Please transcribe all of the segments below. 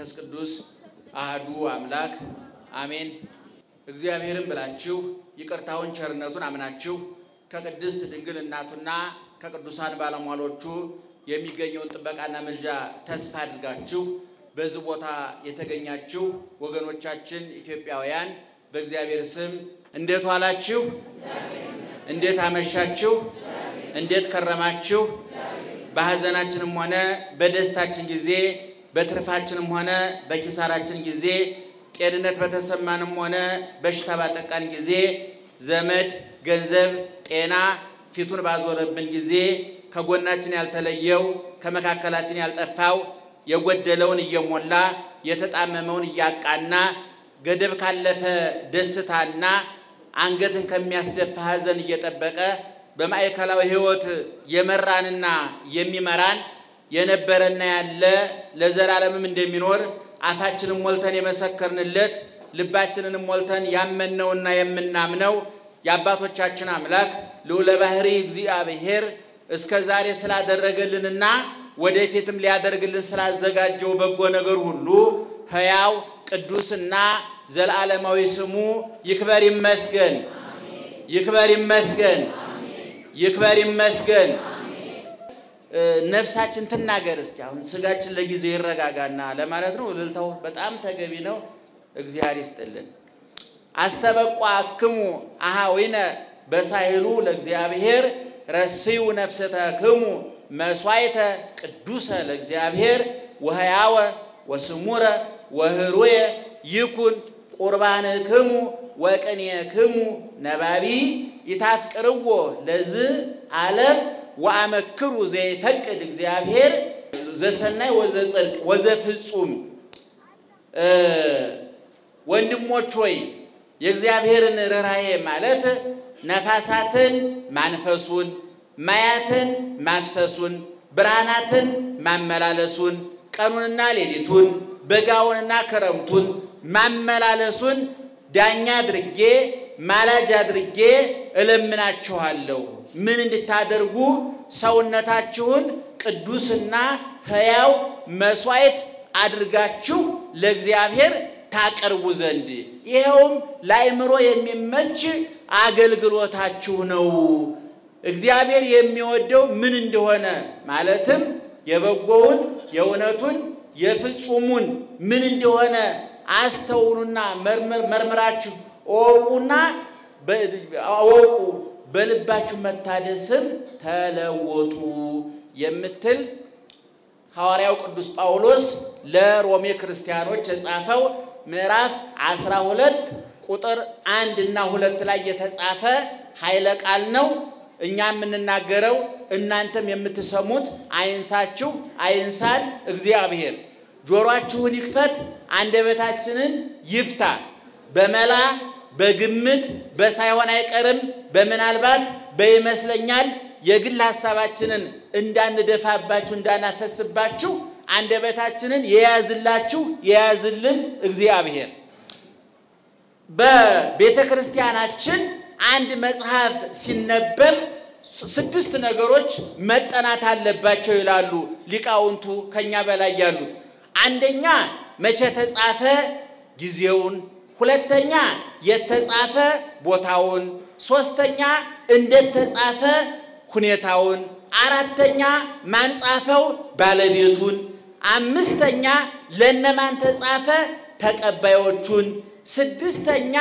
መንፈስ ቅዱስ አህዱ አምላክ አሜን። እግዚአብሔርን ብላችሁ ይቅርታውን ቸርነቱን አምናችሁ ከቅድስት ድንግል እናቱና ከቅዱሳን ባለሟሎቹ የሚገኘውን ጥበቃና ምልጃ ተስፋ አድርጋችሁ በዚህ ቦታ የተገኛችሁ ወገኖቻችን ኢትዮጵያውያን በእግዚአብሔር ስም እንዴት ዋላችሁ? እንዴት አመሻችሁ? እንዴት ከረማችሁ? በሐዘናችንም ሆነ በደስታችን ጊዜ በትርፋችንም ሆነ በኪሳራችን ጊዜ ጤንነት በተሰማንም ሆነ በሽታ ባጠቃን ጊዜ ዘመድ፣ ገንዘብ፣ ጤና ፊቱን ባዞረብን ጊዜ ከጎናችን ያልተለየው ከመካከላችን ያልጠፋው የጎደለውን እየሞላ የተጣመመውን እያቃና ገደብ ካለፈ ደስታና አንገትን ከሚያስደፋ ሐዘን እየጠበቀ በማዕከላዊ ሕይወት የመራንና የሚመራን የነበረና ያለ ለዘላለምም እንደሚኖር አፋችንን ሞልተን የመሰከርንለት ልባችንንም ሞልተን ያመንነውና የምናምነው የአባቶቻችን አምላክ ልዑለ ባሕሪ እግዚአብሔር እስከ ዛሬ ስላደረገልንና ወደፊትም ሊያደርግልን ስላዘጋጀው በጎ ነገር ሁሉ ሕያው ቅዱስና ዘላለማዊ ስሙ ይክበር ይመስገን፣ ይክበር ይመስገን፣ ይክበር ይመስገን። ነፍሳችን ትናገር እስኪ። አሁን ስጋችን ለጊዜ ይረጋጋና ለማለት ነው። እልልታው በጣም ተገቢ ነው። እግዚአብሔር ይስጥልን። አስተበቋ አክሙ አሃዊነ በሳይሉ ለእግዚአብሔር ረስዩ ነፍሰተክሙ መስዋዕተ ቅዱሰ ለእግዚአብሔር ወሕያወ ወስሙረ ወህሩየ ይኩን ቁርባንክሙ ወቅኔክሙ ነባቢ ይታፍቅርዎ ለዝ ዓለም ወአመክሩ ዘይፈቅድ እግዚአብሔር ዘሰናይ ወዘጽድቅ ወዘፍጹም። ወንድሞች ሆይ የእግዚአብሔርን ርኅራኄ ማለት ነፋሳትን ማንፈሱን፣ ማያትን ማፍሰሱን፣ ብርሃናትን ማመላለሱን፣ ቀኑንና ሌሊቱን፣ በጋውንና ክረምቱን ማመላለሱን ዳኛ አድርጌ ማላጅ አድርጌ እለምናችኋለሁ። ምን እንድታደርጉ ሰውነታችሁን ቅዱስና ሕያው መሥዋዕት አድርጋችሁ ለእግዚአብሔር ታቀርቡ ዘንድ ይኸውም ለአእምሮ የሚመች አገልግሎታችሁ ነው። እግዚአብሔር የሚወደው ምን እንደሆነ ማለትም የበጎውን፣ የእውነቱን፣ የፍጹሙን ምን እንደሆነ አስተውሉና መርምራችሁ እወቁና እወቁ በልባችሁ መታደስም ተለወጡ የምትል ሐዋርያው ቅዱስ ጳውሎስ ለሮሜ ክርስቲያኖች የጻፈው ምዕራፍ 12 ቁጥር አንድ እና ሁለት ላይ የተጻፈ ኃይለ ቃል ነው። እኛ የምንናገረው እናንተም የምትሰሙት አይንሳችሁ፣ አይንሳን እግዚአብሔር። ጆሮአችሁን ይክፈት፣ አንደበታችንን ይፍታ። በመላ በግምት በሳይሆን አይቀርም በምናልባት በይመስለኛል የግል ሀሳባችንን እንዳንደፋባችሁ እንዳናፈስባችሁ አንደበታችንን የያዝላችሁ የያዝልን እግዚአብሔር። በቤተ ክርስቲያናችን አንድ መጽሐፍ ሲነበብ ስድስት ነገሮች መጠናት አለባቸው ይላሉ ሊቃውንቱ ከኛ በላይ ያሉት። አንደኛ መቼ ተጻፈ ጊዜውን፣ ሁለተኛ የተጻፈ ቦታውን፣ ሶስተኛ እንዴት ተጻፈ ሁኔታውን፣ አራተኛ ማን ጻፈው ባለቤቱን፣ አምስተኛ ለነማን ተጻፈ ተቀባዮቹን፣ ስድስተኛ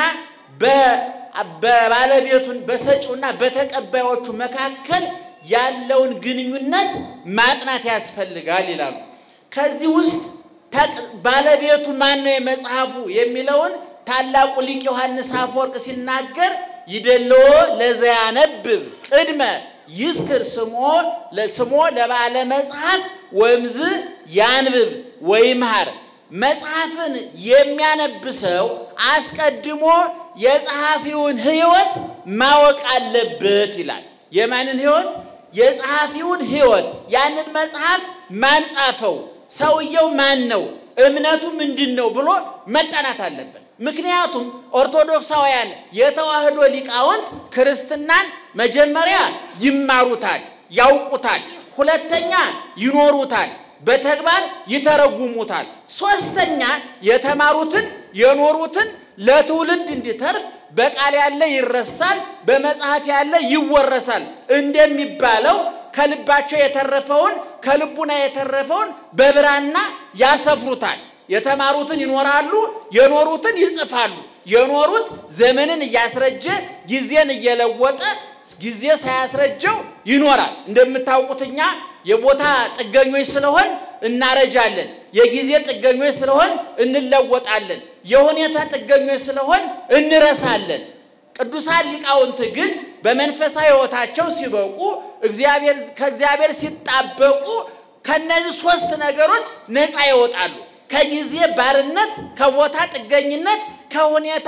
በባለቤቱን በሰጪውና በተቀባዮቹ መካከል ያለውን ግንኙነት ማጥናት ያስፈልጋል ይላሉ። ከዚህ ውስጥ ባለቤቱ ማን ነው የመጽሐፉ የሚለውን ታላቁ ሊቅ ዮሐንስ አፈወርቅ ሲናገር ይደልዎ ለዘያነብብ ቅድመ ይስክር ስሞ ለባለ መጽሐፍ ወምዝ ያንብብ ወይምሃር። መጽሐፍን የሚያነብ ሰው አስቀድሞ የጸሐፊውን ሕይወት ማወቅ አለበት ይላል። የማንን ሕይወት? የጸሐፊውን ሕይወት። ያንን መጽሐፍ ማን ጻፈው? ሰውየው ማን ነው? እምነቱ ምንድን ነው ብሎ መጠናት አለበት። ምክንያቱም ኦርቶዶክሳውያን የተዋህዶ ሊቃውንት ክርስትናን መጀመሪያ ይማሩታል፣ ያውቁታል። ሁለተኛ ይኖሩታል። በተግባር ይተረጉሙታል። ሶስተኛ የተማሩትን የኖሩትን ለትውልድ እንዲተርፍ በቃል ያለ ይረሳል፣ በመጽሐፍ ያለ ይወረሳል እንደሚባለው ከልባቸው የተረፈውን ከልቡና የተረፈውን በብራና ያሰፍሩታል። የተማሩትን ይኖራሉ፣ የኖሩትን ይጽፋሉ። የኖሩት ዘመንን እያስረጀ ጊዜን እየለወጠ ጊዜ ሳያስረጀው ይኖራል። እንደምታውቁት እኛ የቦታ ጥገኞች ስለሆን እናረጃለን። የጊዜ ጥገኞች ስለሆን እንለወጣለን። የሁኔታ ጥገኞች ስለሆን እንረሳለን። ቅዱሳን ሊቃውንት ግን በመንፈሳዊ ሕይወታቸው ሲበቁ እግዚአብሔር ከእግዚአብሔር ሲጣበቁ ከነዚህ ሶስት ነገሮች ነፃ ይወጣሉ። ከጊዜ ባርነት፣ ከቦታ ጥገኝነት፣ ከሁኔታ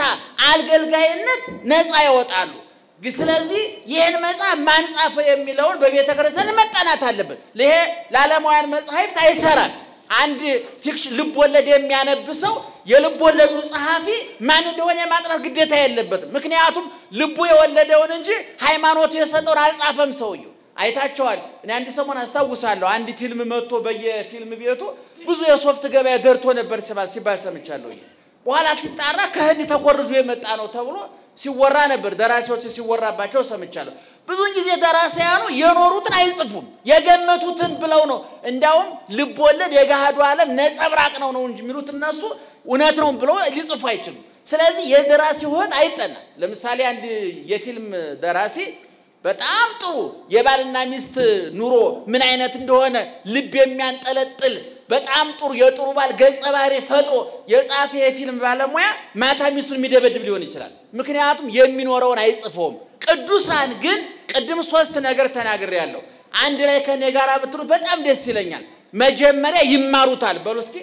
አገልጋይነት ነፃ ይወጣሉ። ስለዚህ ይህን መጽሐፍ ማን ጻፈው የሚለውን በቤተ ክርስቲያን መጠናት አለበት። ይሄ ለዓለማውያን መጽሐፍት አይሰራም። አንድ ፊክሽን ልብ ወለድ የሚያነብ ሰው የልብ ወለዱ ጸሐፊ ማን እንደሆነ የማጥራት ግዴታ የለበትም። ምክንያቱም ልቡ የወለደውን እንጂ ሃይማኖቱ የሰጠውን አልጻፈም ሰውየው። አይታቸዋል። እኔ አንድ ሰሞን አስታውሳለሁ። አንድ ፊልም መጥቶ በየፊልም ቤቱ ብዙ የሶፍት ገበያ ደርቶ ነበር ሲባል ሰምቻለሁ። በኋላ ሲጣራ ከህንድ ተኮርጆ የመጣ ነው ተብሎ ሲወራ ነበር። ደራሲዎች ሲወራባቸው ሰምቻለሁ። ብዙውን ጊዜ ደራሲያኑ የኖሩትን አይጽፉም፣ የገመቱትን ብለው ነው። እንዳውም ልብ ወለድ የገሃዱ ዓለም ነጸብራቅ ነው ነው እንጂ የሚሉት እነሱ እውነት ነው ብለው ሊጽፉ አይችሉም። ስለዚህ የደራሲ ሕይወት አይጠናም። ለምሳሌ አንድ የፊልም ደራሲ በጣም ጥሩ የባልና ሚስት ኑሮ ምን አይነት እንደሆነ ልብ የሚያንጠለጥል በጣም ጥሩ የጥሩ ባል ገጸ ባህሪ ፈጥሮ የጻፈ የፊልም ባለሙያ ማታ ሚስቱን የሚደበድብ ሊሆን ይችላል። ምክንያቱም የሚኖረውን አይጽፈውም። ቅዱሳን ግን ቅድም ሶስት ነገር ተናግሬያለሁ። አንድ ላይ ከኔ ጋር ብትሉ በጣም ደስ ይለኛል። መጀመሪያ ይማሩታል። በሉ እስኪ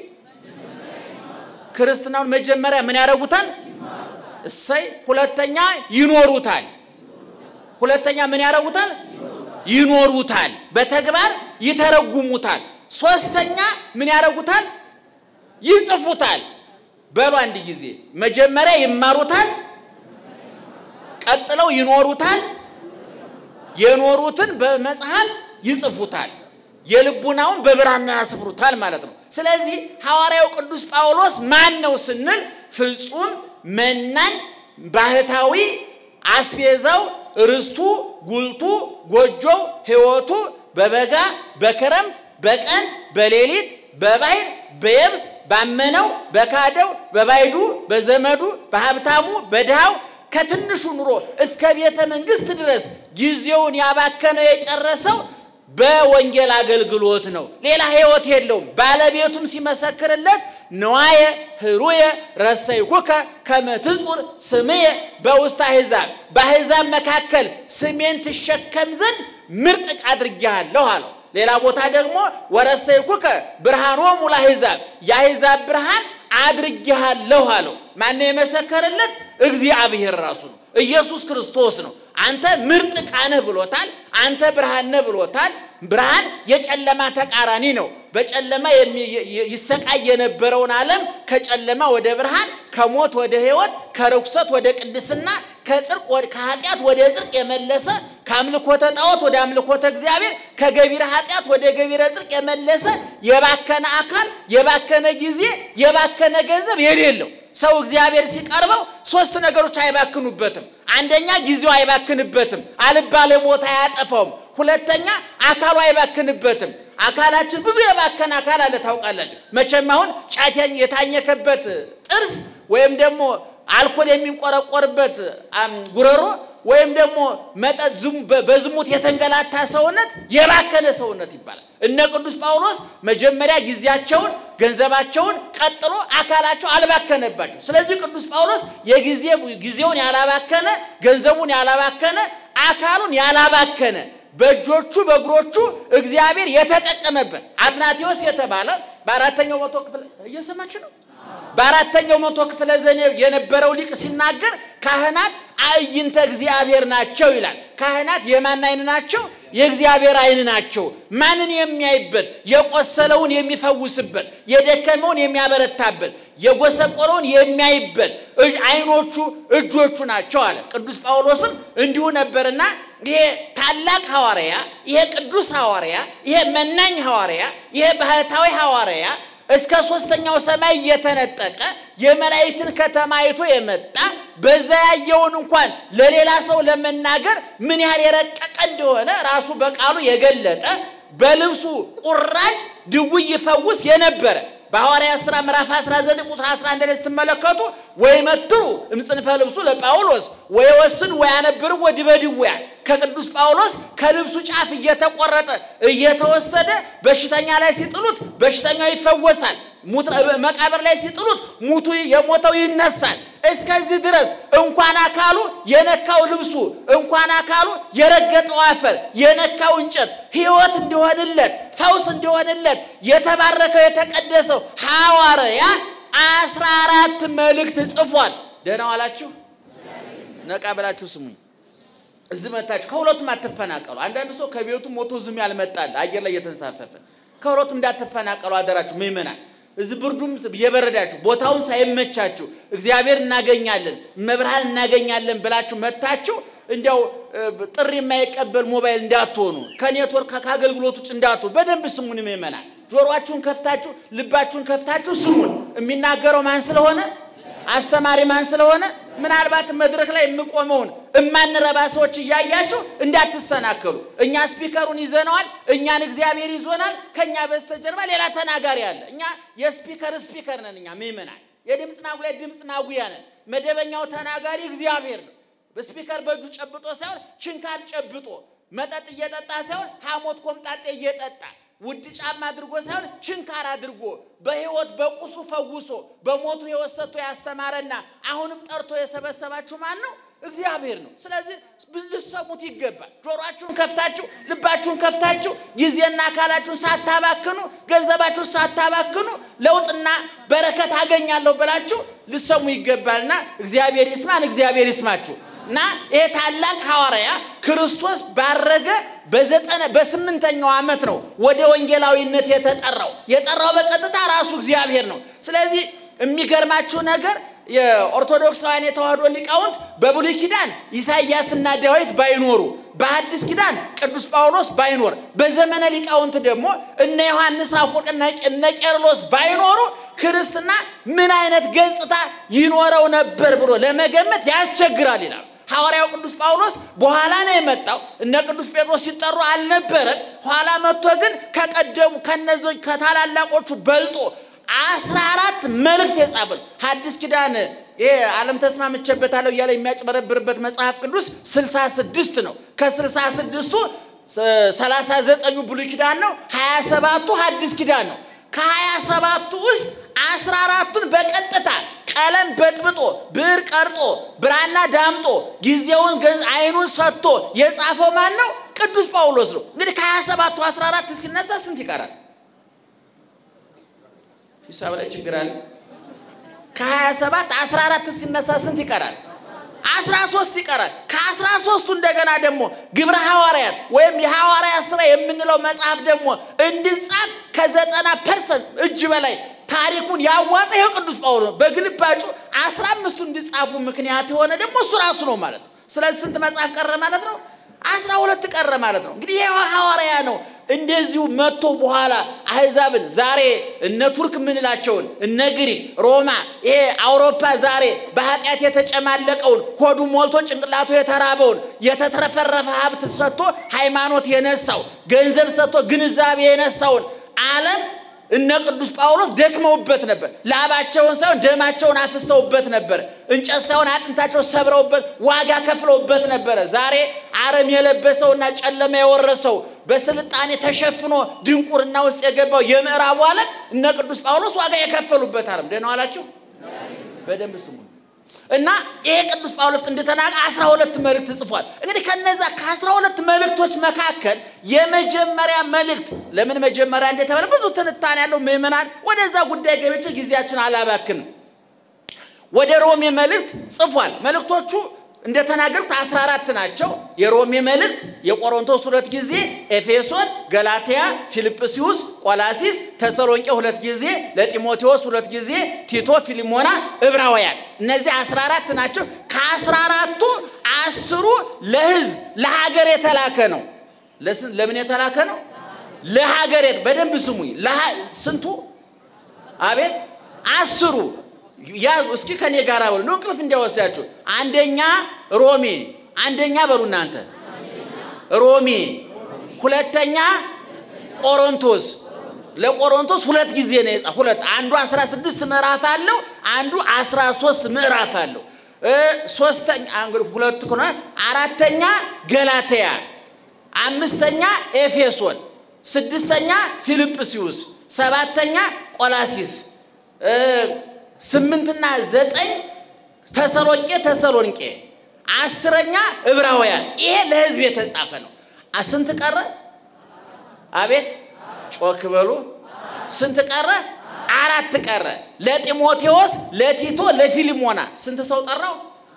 ክርስትናውን መጀመሪያ ምን ያደርጉታል? እሰይ። ሁለተኛ ይኖሩታል። ሁለተኛ ምን ያደርጉታል? ይኖሩታል። በተግባር ይተረጉሙታል። ሶስተኛ ምን ያደርጉታል? ይጽፉታል። በሉ አንድ ጊዜ መጀመሪያ ይማሩታል፣ ቀጥለው ይኖሩታል፣ የኖሩትን በመጽሐፍ ይጽፉታል፣ የልቡናውን በብራና ያስፍሩታል ማለት ነው። ስለዚህ ሐዋርያው ቅዱስ ጳውሎስ ማን ነው ስንል ፍጹም መናኝ ባህታዊ አስቤዛው ርስቱ ጉልቱ ጎጆው ሕይወቱ በበጋ በክረምት በቀን በሌሊት በባህር በየብስ ባመነው በካደው በባይዱ በዘመዱ በሀብታሙ በድሃው ከትንሹ ኑሮ እስከ ቤተ መንግስት ድረስ ጊዜውን ያባከነው የጨረሰው በወንጌል አገልግሎት ነው። ሌላ ሕይወት የለውም። ባለቤቱም ሲመሰክርለት ንዋየ ህሩየ ረሰይኩከ ከመ ትጹር ስምየ በውስተ አሕዛብ፣ በአሕዛብ መካከል ስሜን ትሸከም ዘንድ ምርጥ ዕቃ አድርጌሃለሁ አለው። ሌላ ቦታ ደግሞ ወረሰይኩከ ብርሃኖሙ ለአሕዛብ፣ የአሕዛብ ብርሃን አድርጌሃለሁ አለው። ማነው የመሰከረለት? እግዚአብሔር ራሱ ነው። ኢየሱስ ክርስቶስ ነው። አንተ ምርጥ ዕቃ ነህ ብሎታል። አንተ ብርሃን ነህ ብሎታል። ብርሃን የጨለማ ተቃራኒ ነው። በጨለማ ይሰቃይ የነበረውን ዓለም ከጨለማ ወደ ብርሃን፣ ከሞት ወደ ሕይወት፣ ከርኩሰት ወደ ቅድስና፣ ከጽድቅ ከኃጢአት ወደ ጽድቅ የመለሰ ከአምልኮተ ጣዖት ወደ አምልኮተ እግዚአብሔር፣ ከገቢረ ኃጢአት ወደ ገቢረ ጽድቅ የመለሰ የባከነ አካል፣ የባከነ ጊዜ፣ የባከነ ገንዘብ የሌለው ሰው እግዚአብሔር ሲቀርበው ሶስት ነገሮች አይባክኑበትም። አንደኛ ጊዜው አይባክንበትም፣ አልባሌ ቦታ አያጠፋውም። ሁለተኛ አካሉ አይባክንበትም። አካላችን ብዙ የባከነ አካል አለ ታውቃላችሁ። መቼም አሁን ጫት የታኘከበት ጥርስ ወይም ደግሞ አልኮል የሚንቆረቆርበት ጉረሮ ወይም ደግሞ መጠጥ በዝሙት የተንገላታ ሰውነት የባከነ ሰውነት ይባላል። እነ ቅዱስ ጳውሎስ መጀመሪያ ጊዜያቸውን፣ ገንዘባቸውን ቀጥሎ አካላቸው አልባከነባቸው። ስለዚህ ቅዱስ ጳውሎስ የጊዜ ጊዜውን ያላባከነ ገንዘቡን ያላባከነ አካሉን ያላባከነ በእጆቹ በእግሮቹ እግዚአብሔር የተጠቀመበት አትናቴዎስ የተባለ በአራተኛው መቶ ክፍለ እየሰማችሁ ነው። በአራተኛው መቶ ክፍለ ዘመን የነበረው ሊቅ ሲናገር ካህናት አዕይንተ እግዚአብሔር ናቸው ይላል። ካህናት የማን አይን ናቸው? የእግዚአብሔር አይን ናቸው። ማንን የሚያይበት? የቆሰለውን የሚፈውስበት፣ የደከመውን የሚያበረታበት፣ የጎሰቆለውን የሚያይበት አይኖቹ እጆቹ ናቸው አለ። ቅዱስ ጳውሎስም እንዲሁ ነበርና ይሄ ታላቅ ሐዋርያ፣ ይሄ ቅዱስ ሐዋርያ፣ ይሄ መናኝ ሐዋርያ፣ ይሄ ባህታዊ ሐዋርያ እስከ ሶስተኛው ሰማይ እየተነጠቀ የመላእክትን ከተማ አይቶ የመጣ በዛ ያየውን እንኳን ለሌላ ሰው ለመናገር ምን ያህል የረቀቀ እንደሆነ ራሱ በቃሉ የገለጠ በልብሱ ቁራጭ ድውይ ይፈውስ የነበረ በሐዋርያት ሥራ ምዕራፍ 19 ቁጥር 11 ላይ ስትመለከቱ ወይ መትሩ እምጽንፈ ልብሱ ለጳውሎስ ወይ ወስን ወይ አነብር ወዲበ ድውያን ከቅዱስ ጳውሎስ ከልብሱ ጫፍ እየተቆረጠ እየተወሰደ በሽተኛ ላይ ሲጥሉት በሽተኛው ይፈወሳል። መቃብር ላይ ሲጥሉት ሙቱ የሞተው ይነሳል። እስከዚህ ድረስ እንኳን አካሉ የነካው ልብሱ እንኳን አካሉ የረገጠው አፈር የነካው እንጨት ሕይወት እንዲሆንለት ፈውስ እንዲሆንለት የተባረከው የተቀደሰው ሐዋርያ አስራ አራት መልእክት ጽፏል። ደህና ዋላችሁ። ነቃ ብላችሁ ስሙኝ። እዚህ መታችሁ ከሁለቱም አትፈናቀሉ። አንዳንድ ሰው ከቤቱ ሞቶ ዝም ያልመጣል አየር ላይ እየተንሳፈፈ ከሁለቱም እንዳትፈናቀሉ አደራችሁ ምእመናን። እዚህ ብርዱም የበረዳችሁ ቦታውን ሳይመቻችሁ እግዚአብሔር እናገኛለን መብርሃን እናገኛለን ብላችሁ መታችሁ እንዲያው ጥሪ የማይቀበል ሞባይል እንዳትሆኑ፣ ከኔትወርክ ከአገልግሎት ውጭ እንዳትሆኑ። በደንብ ስሙን ምእመናን፣ ጆሮአችሁን ከፍታችሁ ልባችሁን ከፍታችሁ ስሙን። የሚናገረው ማን ስለሆነ አስተማሪ ማን ስለሆነ ምናልባት መድረክ ላይ የምቆመውን እማንረባ ሰዎች እያያችሁ እንዳትሰናከሉ። እኛ ስፒከሩን ይዘነዋል፣ እኛን እግዚአብሔር ይዞናል። ከኛ በስተጀርባ ሌላ ተናጋሪ አለ። እኛ የስፒከር ስፒከር ነን። እኛ ምእመናን የድምፅ ማጉያ ድምፅ ማጉያ ነን። መደበኛው ተናጋሪ እግዚአብሔር ነው። በስፒከር በእጁ ጨብጦ ሳይሆን ችንካር ጨብጦ መጠጥ እየጠጣ ሳይሆን ሐሞት ኮምጣጤ እየጠጣ ውድ ጫማ አድርጎ ሳይሆን ችንካር አድርጎ በሕይወት በቁሱ ፈውሶ በሞቱ ሕይወት ሰጥቶ ያስተማረና አሁንም ጠርቶ የሰበሰባችሁ ማን ነው? እግዚአብሔር ነው። ስለዚህ ልሰሙት ይገባል። ጆሮአችሁን ከፍታችሁ ልባችሁን ከፍታችሁ ጊዜና አካላችሁን ሳታባክኑ ገንዘባችሁን ሳታባክኑ ለውጥና በረከት አገኛለሁ ብላችሁ ልሰሙ ይገባልና እግዚአብሔር ይስማን፣ እግዚአብሔር ይስማችሁ። እና ይሄ ታላቅ ሐዋርያ ክርስቶስ ባረገ በዘጠነ በስምንተኛው ዓመት ነው ወደ ወንጌላዊነት የተጠራው። የጠራው በቀጥታ ራሱ እግዚአብሔር ነው። ስለዚህ የሚገርማችሁ ነገር የኦርቶዶክሳውያን የተዋህዶ ሊቃውንት በብሉይ ኪዳን ኢሳይያስና ዳዊት ባይኖሩ፣ በሐዲስ ኪዳን ቅዱስ ጳውሎስ ባይኖር፣ በዘመነ ሊቃውንት ደግሞ እነ ዮሐንስ አፈወርቅና እነ ቄርሎስ ባይኖሩ ክርስትና ምን አይነት ገጽታ ይኖረው ነበር ብሎ ለመገመት ያስቸግራል ይላል። ሐዋርያው ቅዱስ ጳውሎስ በኋላ ነው የመጣው። እነ ቅዱስ ጴጥሮስ ሲጠሩ አልነበረም። ኋላ መጥቶ ግን ከቀደሙ ከነዚህ ከታላላቆቹ በልጦ አስራ አራት መልእክት የጻፈ ነው። ሐዲስ ኪዳን ይሄ ዓለም ተስማምቼበታለሁ እያለ የሚያጭበረብርበት መጽሐፍ ቅዱስ ስልሳ ስድስት ነው። ከስልሳ ስድስቱ ሰላሳ ዘጠኙ ብሉይ ኪዳን ነው። ሀያ ሰባቱ ሐዲስ ኪዳን ነው። ከሀያ ሰባቱ ውስጥ አስራ አራቱን በቀጥታ ቀለም በጥብጦ ብዕር ቀርጦ ብራና ዳምጦ ጊዜውን አይኑን ሰጥቶ የጻፈው ማን ነው? ቅዱስ ጳውሎስ ነው። እንግዲህ ከሀያ ሰባቱ አስራ አራት ሲነሳ ስንት ይቀራል? ሂሳብ ላይ ችግር አለ። ከሀያ ሰባት አስራ አራት ሲነሳ ስንት ይቀራል? አስራ ሶስት ይቀራል። ከአስራ ሶስቱ እንደገና ደግሞ ግብረ ሐዋርያት ወይም የሐዋርያት ስራ የምንለው መጽሐፍ ደግሞ እንዲጻፍ ከዘጠና ፐርሰንት እጅ በላይ ታሪኩን ያዋጠ ይኸው ቅዱስ ጳውሎስ በግልባጩ አስራ አምስቱ እንዲጻፉ ምክንያት የሆነ ደግሞ እሱ ራሱ ነው ማለት ነው። ስለዚህ ስንት መጽሐፍ ቀረ ማለት ነው? አስራ ሁለት ቀረ ማለት ነው። እንግዲህ ይሄ ሐዋርያ ነው እንደዚሁ መጥቶ በኋላ አህዛብን ዛሬ እነ ቱርክ የምንላቸውን እነ ግሪክ፣ ሮማ፣ ይሄ አውሮፓ ዛሬ በኃጢአት የተጨማለቀውን ሆዱ ሞልቶ ጭንቅላቱ የተራበውን የተትረፈረፈ ሀብት ሰጥቶ ሃይማኖት የነሳው ገንዘብ ሰጥቶ ግንዛቤ የነሳውን ዓለም እነ ቅዱስ ጳውሎስ ደክመውበት ነበር። ላባቸውን ሳይሆን ደማቸውን አፍሰውበት ነበር። እንጨት ሳይሆን አጥንታቸው ሰብረውበት ዋጋ ከፍለውበት ነበረ። ዛሬ አረም የለበሰውና ጨለማ የወረሰው በስልጣኔ ተሸፍኖ ድንቁርና ውስጥ የገባው የምዕራቡ ዓለም እነ ቅዱስ ጳውሎስ ዋጋ የከፈሉበት ዓለም። ደህና ዋላችሁ። በደንብ ስሙ እና ይሄ ቅዱስ ጳውሎስ እንደተናገ አስራ ሁለት መልእክት ጽፏል። እንግዲህ ከነዛ ከአስራ ሁለት መልእክቶች መካከል የመጀመሪያ መልእክት ለምን መጀመሪያ እንደተባለ ብዙ ትንታኔ ያለው ምዕመናን፣ ወደዛ ጉዳይ ገብቼ ጊዜያችን አላባክንም። ወደ ሮሜ መልእክት ጽፏል። መልእክቶቹ እንደተናገሩት አስራ አራት ናቸው። የሮሜ መልእክት የቆሮንቶስ ሁለት ጊዜ፣ ኤፌሶን፣ ገላትያ፣ ፊልጵስዩስ፣ ቆላሲስ፣ ተሰሎንቄ ሁለት ጊዜ፣ ለጢሞቴዎስ ሁለት ጊዜ፣ ቲቶ፣ ፊሊሞና፣ ዕብራውያን እነዚህ አስራ አራት ናቸው። ከአስራ አራቱ አስሩ ለህዝብ ለሀገር የተላከ ነው። ለምን የተላከ ነው? ለሀገር በደንብ ስሙኝ። ስንቱ? አቤት አስሩ ያዙ እስኪ ከኔ ጋር በሉ ነው እንቅልፍ እንዲያወስዳችሁ። አንደኛ ሮሜ፣ አንደኛ በሉ እናንተ ሮሜ፣ ሁለተኛ ቆሮንቶስ። ለቆሮንቶስ ሁለት ጊዜ ነው የጻፈው። ሁለት አንዱ 16 ምዕራፍ አለው፣ አንዱ 13 ምዕራፍ አለው። ሶስተኛ እንግዲህ ሁለት ከሆነ አራተኛ ገላትያ፣ አምስተኛ ኤፌሶን፣ ስድስተኛ ፊልጵስዩስ፣ ሰባተኛ ቆላሲስ ስምንትና ዘጠኝ ተሰሎቄ ተሰሎንቄ፣ አስረኛ ዕብራውያን። ይሄ ለህዝብ የተጻፈ ነው። ስንት ቀረ? አቤት ጮክ በሉ። ስንት ቀረ? አራት ቀረ። ለጢሞቴዎስ፣ ለቲቶ፣ ለፊሊሞና ስንት ሰው ጠራው?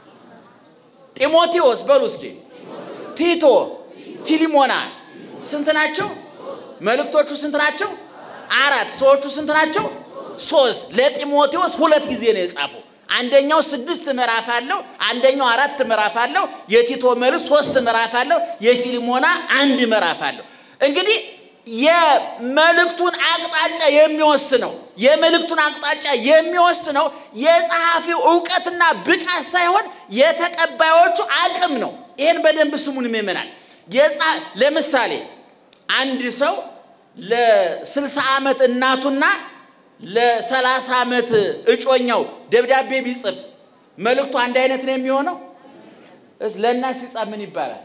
ጢሞቴዎስ በሉ እስኪ፣ ቲቶ፣ ፊሊሞና ስንት ናቸው? መልእክቶቹ ስንት ናቸው? አራት። ሰዎቹ ስንት ናቸው? ሶስት ለጢሞቴዎስ ሁለት ጊዜ ነው የጻፈው። አንደኛው ስድስት ምዕራፍ አለው፣ አንደኛው አራት ምዕራፍ አለው። የቲቶ መልስ ሶስት ምዕራፍ አለው። የፊልሞና አንድ ምዕራፍ አለው። እንግዲህ የመልእክቱን አቅጣጫ የሚወስነው የመልእክቱን አቅጣጫ የሚወስነው የጸሐፊው እውቀትና ብቃት ሳይሆን የተቀባዮቹ አቅም ነው። ይህን በደንብ ስሙን ይመናል። ለምሳሌ አንድ ሰው ለስልሳ ዓመት እናቱና ለሰላሳ ዓመት እጮኛው ደብዳቤ ቢጽፍ መልእክቱ አንድ አይነት ነው የሚሆነው? ለእናት ሲጻፍ ምን ይባላል?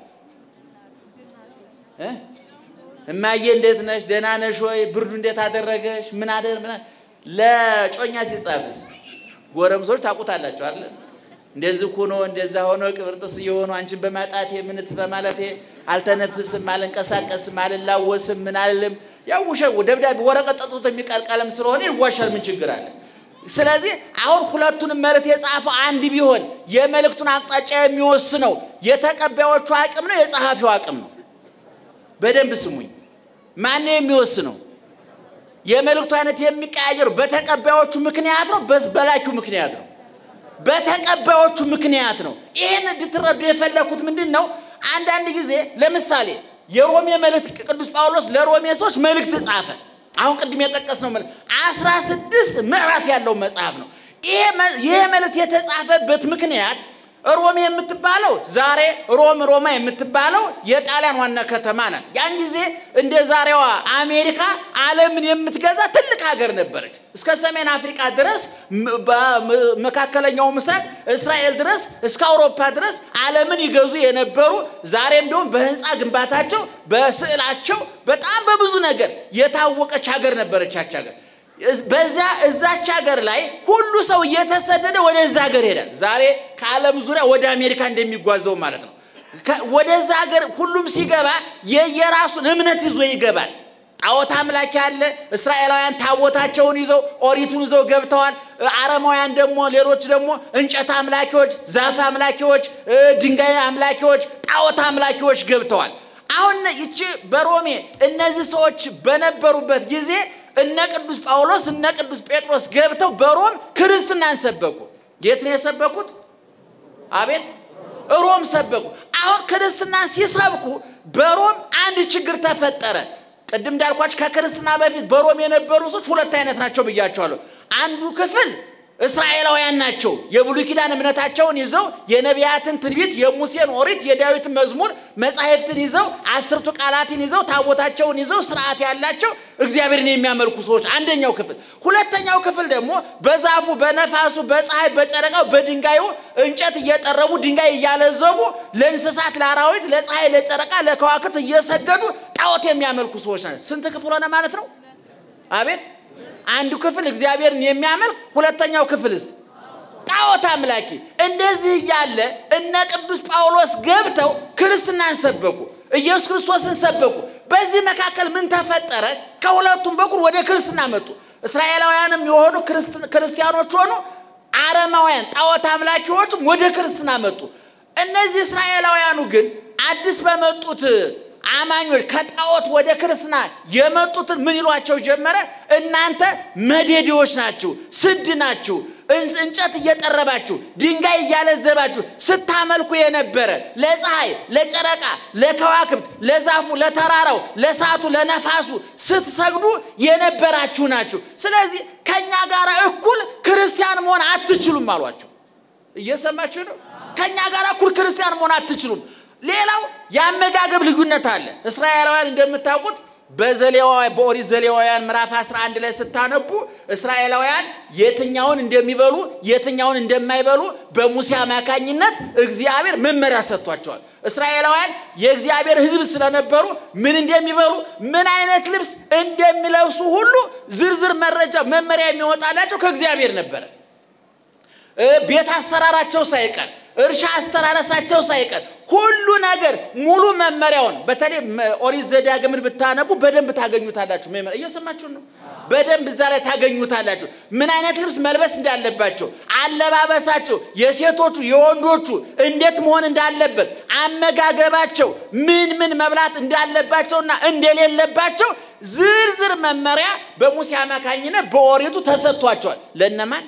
እማዬ እንዴት ነሽ? ደህና ነሽ ወይ? ብርዱ እንዴት አደረገሽ? ምን አደ ለጮኛ ሲጻፍስ ጎረምሶች ታውቁታላችሁ አለ እንደዚህ ሆኖ እንደዛ ሆኖ ቅብርጥስ እየሆኑ አንቺን በማጣቴ ምንት በማለቴ አልተነፍስም፣ አልንቀሳቀስም፣ አልላወስም፣ ምን አልልም ያው ውሸት ደብዳቤ ወረቀት ጠጥቶ የሚቀር ቀለም ስለሆነ ይዋሻል። ምን ችግር አለ? ስለዚህ አሁን ሁለቱንም መልእክት የጻፈው አንድ ቢሆን የመልእክቱን አቅጣጫ የሚወስነው የተቀባዮቹ አቅም ነው፣ የጸሐፊው አቅም ነው። በደንብ ስሙኝ። ማነው የሚወስነው? የመልእክቱ አይነት የሚቀያየሩ በተቀባዮቹ ምክንያት ነው፣ በላኪው ምክንያት ነው። በተቀባዮቹ ምክንያት ነው። ይህን እንድትረዱ የፈለኩት ምንድን ነው? አንዳንድ ጊዜ ለምሳሌ የሮሜ መልእክት ቅዱስ ጳውሎስ ለሮሜ ሰዎች መልእክት ጻፈ። አሁን ቅድም የጠቀስነው መልእክት አስራ ስድስት ምዕራፍ ያለው መጽሐፍ ነው። ይሄ መልእክት የተጻፈበት ምክንያት ሮሜ የምትባለው ዛሬ ሮም ሮማ የምትባለው የጣሊያን ዋና ከተማ ናት። ያን ጊዜ እንደ ዛሬዋ አሜሪካ ዓለምን የምትገዛ ትልቅ ሀገር ነበረች። እስከ ሰሜን አፍሪካ ድረስ፣ መካከለኛው ምስራቅ እስራኤል ድረስ፣ እስከ አውሮፓ ድረስ ዓለምን ይገዙ የነበሩ ዛሬም ቢሆን በህንፃ ግንባታቸው፣ በስዕላቸው በጣም በብዙ ነገር የታወቀች ሀገር ነበረች ያች ሀገር። በዛ እዛች ሀገር ላይ ሁሉ ሰው እየተሰደደ ወደዛ ሀገር ይሄዳል። ዛሬ ከዓለም ዙሪያ ወደ አሜሪካ እንደሚጓዘው ማለት ነው። ወደዛ ሀገር ሁሉም ሲገባ የየራሱን እምነት ይዞ ይገባል። ጣዖት አምላኪ አለ። እስራኤላውያን ታቦታቸውን ይዘው ኦሪቱን ይዘው ገብተዋል። አረማውያን ደግሞ ሌሎች ደግሞ እንጨት አምላኪዎች፣ ዛፍ አምላኪዎች፣ ድንጋይ አምላኪዎች፣ ጣዖት አምላኪዎች ገብተዋል። አሁን ይቺ በሮሜ እነዚህ ሰዎች በነበሩበት ጊዜ እነ ቅዱስ ጳውሎስ እነ ቅዱስ ጴጥሮስ ገብተው በሮም ክርስትናን ሰበኩ። የት ነው የሰበኩት? አቤት ሮም ሰበኩ። አሁን ክርስትናን ሲሰብኩ በሮም አንድ ችግር ተፈጠረ። ቅድም እንዳልኳቸው ከክርስትና በፊት በሮም የነበሩ ሰዎች ሁለት አይነት ናቸው ብያቸዋለሁ። አንዱ ክፍል እስራኤላውያን ናቸው። የብሉይ ኪዳን እምነታቸውን ይዘው የነቢያትን ትንቢት፣ የሙሴን ኦሪት፣ የዳዊትን መዝሙር መጻሕፍትን ይዘው አስርቱ ቃላትን ይዘው ታቦታቸውን ይዘው ስርዓት ያላቸው እግዚአብሔርን የሚያመልኩ ሰዎች አንደኛው ክፍል። ሁለተኛው ክፍል ደግሞ በዛፉ፣ በነፋሱ፣ በፀሐይ፣ በጨረቃው፣ በድንጋዩ እንጨት እየጠረቡ ድንጋይ እያለዘቡ ለእንስሳት፣ ለአራዊት፣ ለፀሐይ፣ ለጨረቃ፣ ለከዋክብት እየሰገዱ ጣዖት የሚያመልኩ ሰዎች ናቸው። ስንት ክፍል ሆነ ማለት ነው? አቤት አንዱ ክፍል እግዚአብሔርን የሚያመልክ ሁለተኛው ክፍልስ ጣዖት አምላኪ። እንደዚህ እያለ እነ ቅዱስ ጳውሎስ ገብተው ክርስትናን ሰበኩ፣ ኢየሱስ ክርስቶስን ሰበኩ። በዚህ መካከል ምን ተፈጠረ? ከሁለቱም በኩል ወደ ክርስትና መጡ። እስራኤላውያንም የሆኑ ክርስቲያኖች ሆኑ፣ አረማውያን ጣዖት አምላኪዎችም ወደ ክርስትና መጡ። እነዚህ እስራኤላውያኑ ግን አዲስ በመጡት አማኞች ከጣዖት ወደ ክርስትና የመጡትን ምን ይሏቸው ጀመረ? እናንተ መዴዴዎች ናችሁ፣ ስድ ናችሁ፣ እንጨት እየጠረባችሁ ድንጋይ እያለዘባችሁ ስታመልኩ የነበረ ለፀሐይ፣ ለጨረቃ፣ ለከዋክብት፣ ለዛፉ፣ ለተራራው፣ ለእሳቱ፣ ለነፋሱ ስትሰግዱ የነበራችሁ ናችሁ። ስለዚህ ከእኛ ጋር እኩል ክርስቲያን መሆን አትችሉም አሏቸው። እየሰማችሁ ነው? ከእኛ ጋር እኩል ክርስቲያን መሆን አትችሉም። ሌላው የአመጋገብ ልዩነት አለ። እስራኤላውያን እንደምታውቁት በዘሌዋውያን በኦሪት ዘሌዋውያን ምዕራፍ 11 ላይ ስታነቡ እስራኤላውያን የትኛውን እንደሚበሉ የትኛውን እንደማይበሉ በሙሴ አማካኝነት እግዚአብሔር መመሪያ ሰጥቷቸዋል። እስራኤላውያን የእግዚአብሔር ሕዝብ ስለነበሩ ምን እንደሚበሉ ምን አይነት ልብስ እንደሚለብሱ ሁሉ ዝርዝር መረጃ መመሪያ የሚወጣላቸው ከእግዚአብሔር ነበረ። ቤት አሰራራቸው ሳይቀር እርሻ አስተራረሳቸው ሳይቀር ሁሉ ነገር ሙሉ መመሪያውን በተለይ ኦሪት ዘዳግምን ብታነቡ በደንብ ታገኙታላችሁ። መመሪያ እየሰማችሁ ነው። በደንብ እዛ ላይ ታገኙታላችሁ። ምን አይነት ልብስ መልበስ እንዳለባቸው፣ አለባበሳቸው፣ የሴቶቹ የወንዶቹ እንዴት መሆን እንዳለበት፣ አመጋገባቸው፣ ምን ምን መብላት እንዳለባቸውና እንደሌለባቸው ዝርዝር መመሪያ በሙሴ አማካኝነት በኦሪቱ ተሰጥቷቸዋል። ለእነማን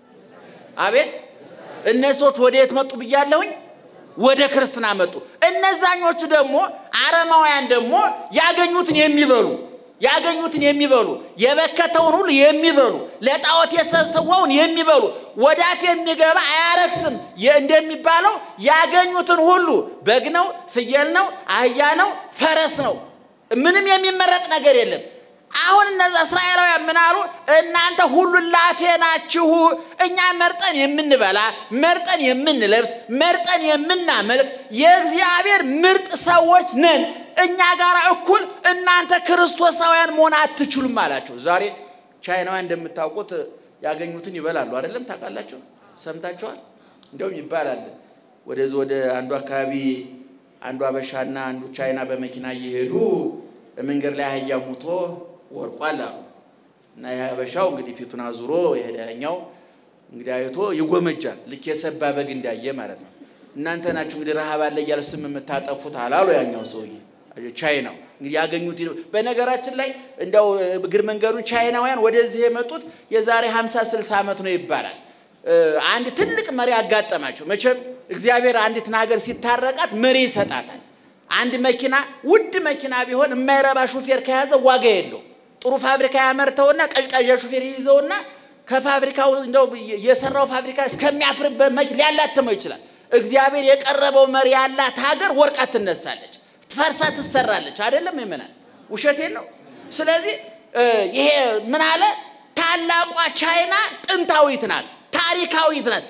አቤት እነዚህ ሰዎች ወደ የት መጡ ብያለሁኝ? ወደ ክርስትና መጡ። እነዛኞቹ ደግሞ አረማውያን ደግሞ ያገኙትን የሚበሉ ያገኙትን የሚበሉ የበከተውን ሁሉ የሚበሉ ለጣዖት የተሰዋውን የሚበሉ ወደ አፍ የሚገባ አያረክስም እንደሚባለው ያገኙትን ሁሉ በግ ነው፣ ፍየል ነው፣ አህያ ነው፣ ፈረስ ነው። ምንም የሚመረጥ ነገር የለም። አሁን እነዛ እስራኤላውያን ምን አሉ? እናንተ ሁሉን ላፌ ናችሁ። እኛ መርጠን የምንበላ መርጠን የምንለብስ መርጠን የምናመልክ የእግዚአብሔር ምርጥ ሰዎች ነን። እኛ ጋር እኩል እናንተ ክርስቶሳውያን መሆን አትችሉም አላቸው። ዛሬ ቻይናውያን እንደምታውቁት ያገኙትን ይበላሉ። አይደለም? ታውቃላችሁ፣ ሰምታችኋል። እንደውም ይባላል ወደዚህ ወደ አንዱ አካባቢ አንዱ አበሻና አንዱ ቻይና በመኪና እየሄዱ መንገድ ላይ አህያ ሙቶ ወርቋል አሉ እና የሀበሻው እንግዲህ ፊቱን አዙሮ የሄዳኛው እንግዲህ አይቶ ይጎመጃል። ልክ የሰባ በግ እንዳየ ማለት ነው። እናንተ ናችሁ እንግዲህ ረሃብ አለ እያለ ስም የምታጠፉት አላሉ ያኛው ሰውዬ ቻይናው እንግዲህ ያገኙት። በነገራችን ላይ እንደው እግር መንገዱን ቻይናውያን ወደዚህ የመጡት የዛሬ 50 60 ዓመት ነው ይባላል። አንድ ትልቅ መሪ አጋጠማቸው። መቼም እግዚአብሔር አንዲትን ሀገር ሲታረቃት መሪ ይሰጣታል። አንድ መኪና ውድ መኪና ቢሆን የማይረባ ሹፌር ከያዘ ዋጋ የለው። ጥሩ ፋብሪካ ያመርተውና ቀዥቃዣ ሹፌር ይይዘውና ከፋብሪካው እንደው የሰራው ፋብሪካ እስከሚያፍርበት መኪ ሊያላትመው ይችላል። እግዚአብሔር የቀረበው መሪ ያላት ሀገር ወርቃ ትነሳለች፣ ፈርሳ ትሰራለች። አይደለም ይመናል፣ ውሸቴን ነው። ስለዚህ ይሄ ምን አለ? ታላቋ ቻይና ጥንታዊት ናት፣ ታሪካዊት ናት።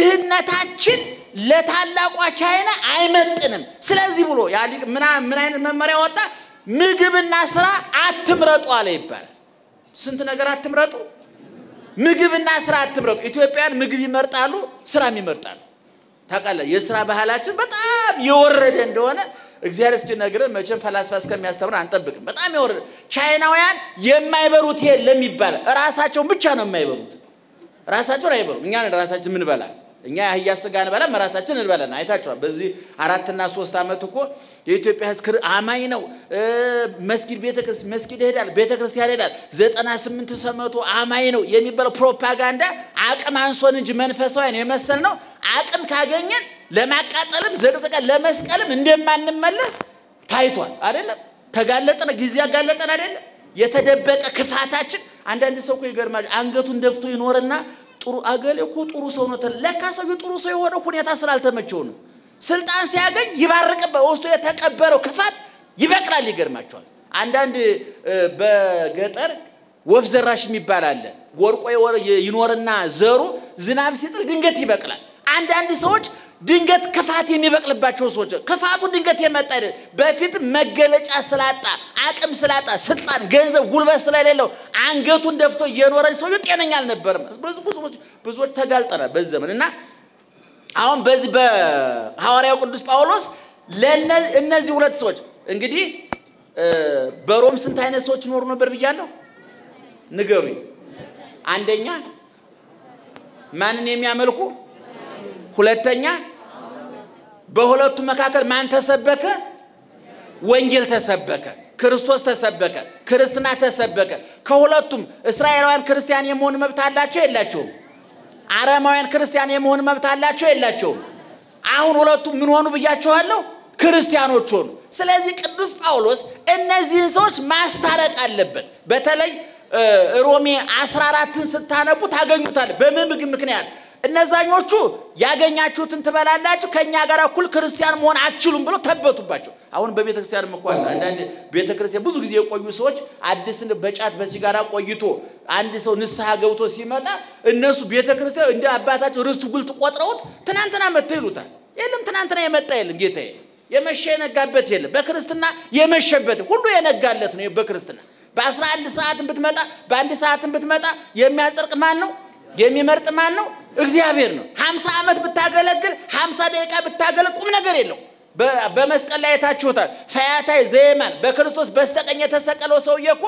ድህነታችን ለታላቋ ቻይና አይመጥንም። ስለዚህ ብሎ ምን አይነት መመሪያ ወጣ? ምግብና ስራ አትምረጡ አለ ይባላል። ስንት ነገር አትምረጡ? ምግብና ስራ አትምረጡ። ኢትዮጵያን ምግብ ይመርጣሉ፣ ስራም ይመርጣሉ። ታውቃለህ፣ የስራ ባህላችን በጣም የወረደ እንደሆነ እግዚአብሔር እስኪነግረን መቼም ፈላስፋ እስከሚያስተምር አንጠብቅም። በጣም የወረደ ቻይናውያን የማይበሉት የለም ይባላል። ራሳቸውን ብቻ ነው የማይበሉት። ራሳቸውን አይበሉም። እኛ ራሳችን ምን በላል እኛ የአህያ ስጋ እንበላም ራሳችን እንበላን። አይታችኋል። በዚህ አራትና ሶስት ዓመት እኮ የኢትዮጵያ ሕዝብ አማኝ ነው። መስጊድ መስጊድ ይሄዳል፣ ቤተ ክርስቲያን ይሄዳል። ዘጠና ስምንት ሰመቶ አማኝ ነው የሚባለው ፕሮፓጋንዳ አቅም አንሶን እንጂ መንፈሳውያን የመሰል ነው። አቅም ካገኘን ለማቃጠልም ዘቅዝቀን ለመስቀልም እንደማንመለስ ታይቷል። አይደለም ተጋለጠን፣ ጊዜ ያጋለጠን አይደለም የተደበቀ ክፋታችን። አንዳንድ ሰው እኮ ይገርማል። አንገቱን ደፍቶ ይኖርና ጥሩ አገሌ እኮ ጥሩ ሰው ነው። ለካ ሰው ጥሩ ሰው የሆነ ሁኔታ ስላልተመቸው ነው። ስልጣን ሲያገኝ ይባርቅበት ውስጡ የተቀበረው ክፋት ይበቅላል። ይገርማቸዋል። አንዳንድ በገጠር ወፍ ዘራሽ የሚባል አለ። ወርቆ ይኖርና ዘሩ ዝናብ ሲጥል ድንገት ይበቅላል። አንዳንድ ሰዎች ድንገት ክፋት የሚበቅልባቸው ሰዎች ክፋቱ ድንገት የመጣ አይደል። በፊት መገለጫ ስላጣ አቅም ስላጣ ስልጣን፣ ገንዘብ፣ ጉልበት ስለሌለው አንገቱን ደፍቶ እየኖረ ሰውዬው ጤነኛ አልነበርም። ብዙ ብዙዎች ብዙዎች ተጋልጠናል በዚህ ዘመን እና አሁን በዚህ በሐዋርያው ቅዱስ ጳውሎስ እነዚህ ሁለት ሰዎች እንግዲህ በሮም ስንት አይነት ሰዎች ይኖሩ ነበር ብያለሁ? ንገሩኝ። አንደኛ ማንን የሚያመልኩ ሁለተኛ በሁለቱ መካከል ማን ተሰበከ? ወንጌል ተሰበከ። ክርስቶስ ተሰበከ። ክርስትና ተሰበከ። ከሁለቱም እስራኤላውያን ክርስቲያን የመሆን መብት አላቸው የላቸውም? አረማውያን ክርስቲያን የመሆን መብት አላቸው የላቸውም? አሁን ሁለቱ ምን ሆኑ ብያቸዋለሁ? ክርስቲያኖች ሆኑ። ስለዚህ ቅዱስ ጳውሎስ እነዚህን ሰዎች ማስታረቅ አለበት። በተለይ ሮሜ 14ን ስታነቡ ታገኙታል። በምን ምክንያት እነዛኞቹ ያገኛችሁትን ትበላላችሁ ከእኛ ጋር እኩል ክርስቲያን መሆን አትችሉም ብሎ ተበቱባቸው። አሁን በቤተ ክርስቲያን እንኳን አንዳንድ ቤተ ክርስቲያን ብዙ ጊዜ የቆዩ ሰዎች አዲስን በጫት በሲጋራ ቆይቶ አንድ ሰው ንስሐ ገብቶ ሲመጣ እነሱ ቤተ ክርስቲያን እንደ አባታቸው ርስት ጉልት ቆጥረውት ትናንትና መጥተው ይሉታል። የለም ትናንትና የመጣ የለም ጌታዬ፣ የመሸ የነጋበት የለም። በክርስትና የመሸበት ሁሉ የነጋለት ነው። በክርስትና በአስራ አንድ ሰዓትን ብትመጣ በአንድ ሰዓትን ብትመጣ የሚያጸድቅ ማን ነው? የሚመርጥ ማን ነው? እግዚአብሔር ነው። ሀምሳ ዓመት ብታገለግል ሀምሳ ደቂቃ ብታገለግል ቁም ነገር የለው። በመስቀል ላይ የታችሁታል። ፈያታይ ዘየማን በክርስቶስ በስተቀኝ የተሰቀለው ሰውዬ እኮ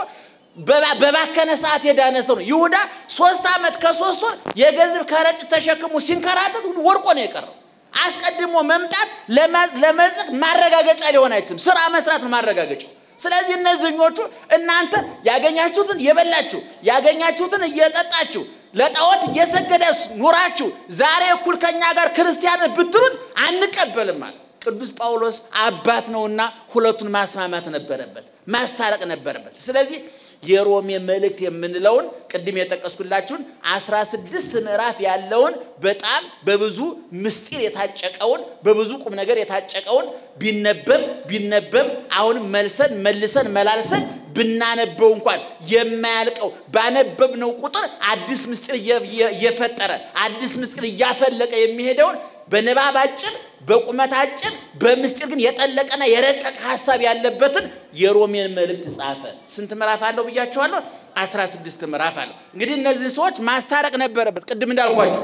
በባከነ ሰዓት የዳነ ሰው ነው። ይሁዳ ሶስት ዓመት ከሶስት ወር የገንዘብ ከረጢት ተሸክሞ ሲንከራተት ወድቆ ነው የቀረው። አስቀድሞ መምጣት ለመጽደቅ ማረጋገጫ ሊሆን አይችልም። ስራ መስራት ነው ማረጋገጫው። ስለዚህ እነዚህኞቹ እናንተ ያገኛችሁትን እየበላችሁ ያገኛችሁትን እየጠጣችሁ ለጣዖት እየሰገዳችሁ ኑራችሁ ዛሬ እኩል ከኛ ጋር ክርስቲያን ብትሉን አንቀበልም ማለት ቅዱስ ጳውሎስ አባት ነውና ሁለቱን ማስማማት ነበረበት፣ ማስታረቅ ነበረበት። ስለዚህ የሮሜ መልእክት የምንለውን ቅድም የጠቀስኩላችሁን አስራ ስድስት ምዕራፍ ያለውን በጣም በብዙ ምስጢር የታጨቀውን በብዙ ቁም ነገር የታጨቀውን ቢነበብ ቢነበብ አሁንም መልሰን መልሰን መላልሰን ብናነበው እንኳን የማያልቀው ባነበብነው ቁጥር አዲስ ምስጢር እየፈጠረ አዲስ ምስጢር እያፈለቀ የሚሄደውን በንባብ አጭር በቁመት አጭር በምስጢር ግን የጠለቀና የረቀቀ ሀሳብ ያለበትን የሮሜን መልእክት ጻፈ። ስንት ምዕራፍ አለው ብያቸዋለሁ? አስራ ስድስት ምዕራፍ አለው። እንግዲህ እነዚህ ሰዎች ማስታረቅ ነበረበት። ቅድም እንዳልኳቸው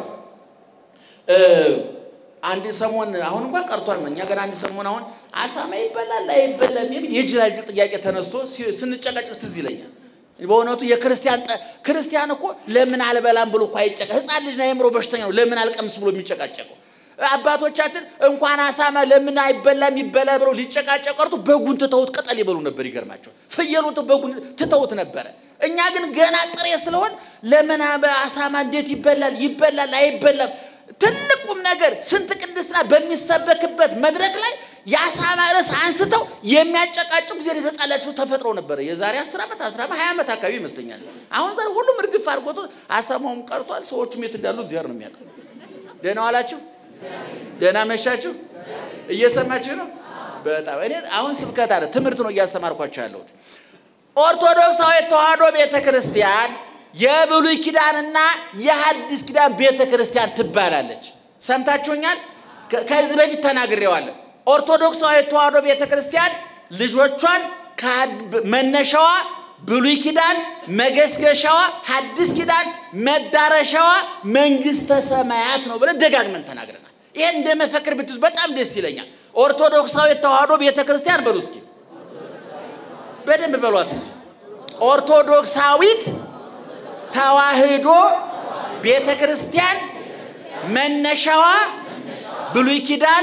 አንድ ሰሞን አሁን እንኳን ቀርቷል። እኛ ገና አንድ ሰሞን አሁን አሳማ ይበላል አይበላል የሚል የጅላጅል ጥያቄ ተነስቶ ስንጨቃጨቅ ትዝ ይለኛል። በእውነቱ የክርስቲያን ክርስቲያን እኮ ለምን አልበላም ብሎ እኮ አይጨቀ ህፃን ልጅ ነው፣ የአእምሮ በሽተኛ ነው። ለምን አልቀምስ ብሎ የሚጨቃጨቀው አባቶቻችን እንኳን አሳማ ለምን አይበላም ይበላ ብለው ሊጨቃጨቅ ቀርቶ በጉን ትተውት ቅጠል ይበሉ ነበር። ይገርማቸው ፍየሉን በጉን ትተውት ነበረ። እኛ ግን ገና ጥሬ ስለሆን ለምን አሳማ እንዴት ይበላል ይበላል አይበላም ትልቁም ነገር ስንት ቅድስና በሚሰበክበት መድረክ ላይ የአሳማ ርዕስ አንስተው የሚያጨቃጭቁ ጊዜ የተጣላቸው ተፈጥሮ ነበረ። የዛሬ አስር ዓመት አስራ ሀያ ዓመት አካባቢ ይመስለኛል። አሁን ዛሬ ሁሉም እርግፍ አድርጎት አሳማውም ቀርቷል። ሰዎቹም የት እንዳሉ እግዚአብሔር ነው የሚያውቀው። ደህና ዋላችሁ፣ ደህና መሻችሁ። እየሰማችሁ ነው። በጣም እኔ አሁን ስብከት አለ ትምህርት ነው እያስተማርኳቸው ያለሁት። ኦርቶዶክሳዊ ተዋሕዶ ቤተ ክርስቲያን የብሉይ ኪዳንና የሐዲስ ኪዳን ቤተ ክርስቲያን ትባላለች። ሰምታችሁኛል። ከዚህ በፊት ተናግሬዋለሁ። ኦርቶዶክሳዊ ተዋሕዶ ቤተ ክርስቲያን ልጆቿን መነሻዋ ብሉይ ኪዳን፣ መገስገሻዋ ሐዲስ ኪዳን፣ መዳረሻዋ መንግሥተ ሰማያት ነው ብለን ደጋግመን ተናግረናል። ይሄን እንደ መፈክር ብትይዙ በጣም ደስ ይለኛል። ኦርቶዶክሳዊ ተዋሕዶ ቤተ ክርስቲያን በሉ እስኪ በደንብ በሏት እንጂ ኦርቶዶክሳዊት ተዋሕዶ ቤተ ክርስቲያን መነሻዋ ብሉይ ኪዳን፣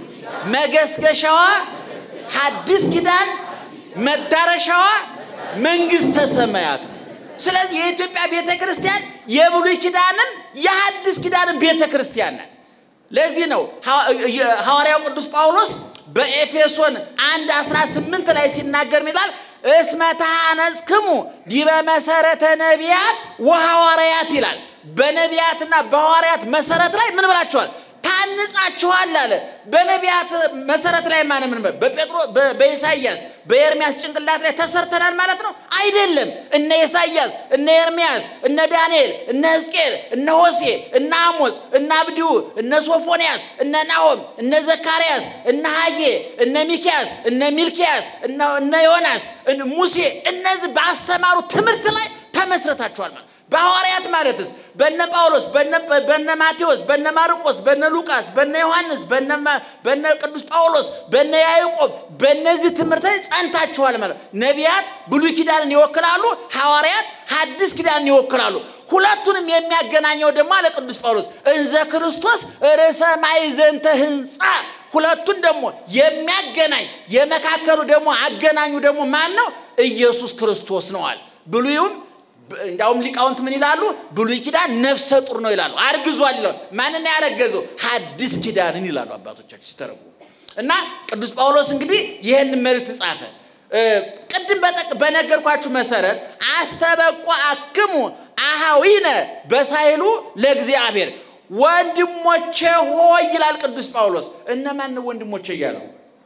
መገስገሻዋ ሐዲስ ኪዳን፣ መዳረሻዋ መንግሥተ ሰማያት ነው። ስለዚህ የኢትዮጵያ ቤተ ክርስቲያን የብሉይ ኪዳንም የሐዲስ ኪዳንም ቤተ ክርስቲያን ናት። ለዚህ ነው ሐዋርያው ቅዱስ ጳውሎስ በኤፌሶን አንድ 18 ላይ ሲናገር ይላል እስመ ተሐነጽክሙ ዲበ መሰረተ ነቢያት ወሐዋርያት ይላል። በነቢያትና በሐዋርያት መሰረት ላይ ምን ብላችኋል? ታንጻችኋል አለ። በነቢያት መሰረት ላይ ማን ምን በጴጥሮ በኢሳይያስ በኤርሚያስ ጭንቅላት ላይ ተሰርተናል ማለት ነው አይደለም። እነ ኢሳይያስ፣ እነ ኤርሚያስ፣ እነ ዳንኤል፣ እነ ሕዝቅኤል፣ እነ ሆሴ፣ እነ አሞስ፣ እነ አብድዩ፣ እነ ሶፎንያስ፣ እነ ናሆም፣ እነ ዘካርያስ፣ እነ ሐጌ፣ እነ ሚኪያስ፣ እነ ሚልኪያስ፣ እነ ዮናስ፣ ሙሴ እነዚህ ባስተማሩ ትምህርት ላይ ተመስረታችኋል ማለት በሐዋርያት ማለትስ በነ ጳውሎስ በነ ማቴዎስ በነ ማርቆስ በነ ሉቃስ በነ ዮሐንስ በነ ቅዱስ ጳውሎስ በነ ያዕቆብ በእነዚህ ትምህርት ላይ ጸንታችኋል ማለት ነቢያት ብሉይ ኪዳንን ይወክላሉ ሐዋርያት ሐዲስ ኪዳንን ይወክላሉ ሁለቱንም የሚያገናኘው ደግሞ አለ ቅዱስ ጳውሎስ እንዘ ክርስቶስ ርዕሰ ማዕዘንተ ህንፃ ሁለቱን ደግሞ የሚያገናኝ የመካከሉ ደግሞ አገናኙ ደግሞ ማን ነው ኢየሱስ ክርስቶስ ነዋል ብሉዩም እንዲያውም ሊቃውንት ምን ይላሉ? ብሉይ ኪዳን ነፍሰ ጡር ነው ይላሉ። አርግዟል ይላሉ። ማንን ያረገዘው? ሐዲስ ኪዳንን ይላሉ አባቶቻችን ሲተረጉ እና ቅዱስ ጳውሎስ እንግዲህ ይህን መልእክት ጻፈ። ቅድም በነገርኳችሁ መሰረት አስተበቆ አክሙ አሃዊነ በሳይሉ ለእግዚአብሔር ወንድሞቼ ሆይ ይላል ቅዱስ ጳውሎስ። እነማን ነው ወንድሞቼ እያለው?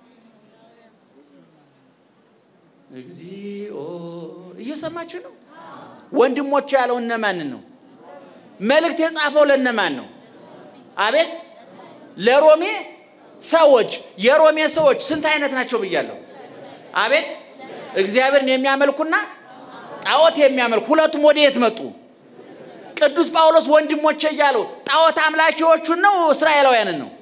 እግዚኦ እየሰማችሁ ነው? ወንድሞቼ ያለው እነማንን ነው? መልእክት የጻፈው ለእነማን ነው? አቤት ለሮሜ ሰዎች። የሮሜ ሰዎች ስንት አይነት ናቸው ብያለሁ? አቤት እግዚአብሔርን የሚያመልኩና ጣዖት የሚያመልኩ ሁለቱም ወደ የት መጡ? ቅዱስ ጳውሎስ ወንድሞቼ እያለው ጣዖት አምላኪዎቹን ነው እስራኤላውያንን ነው?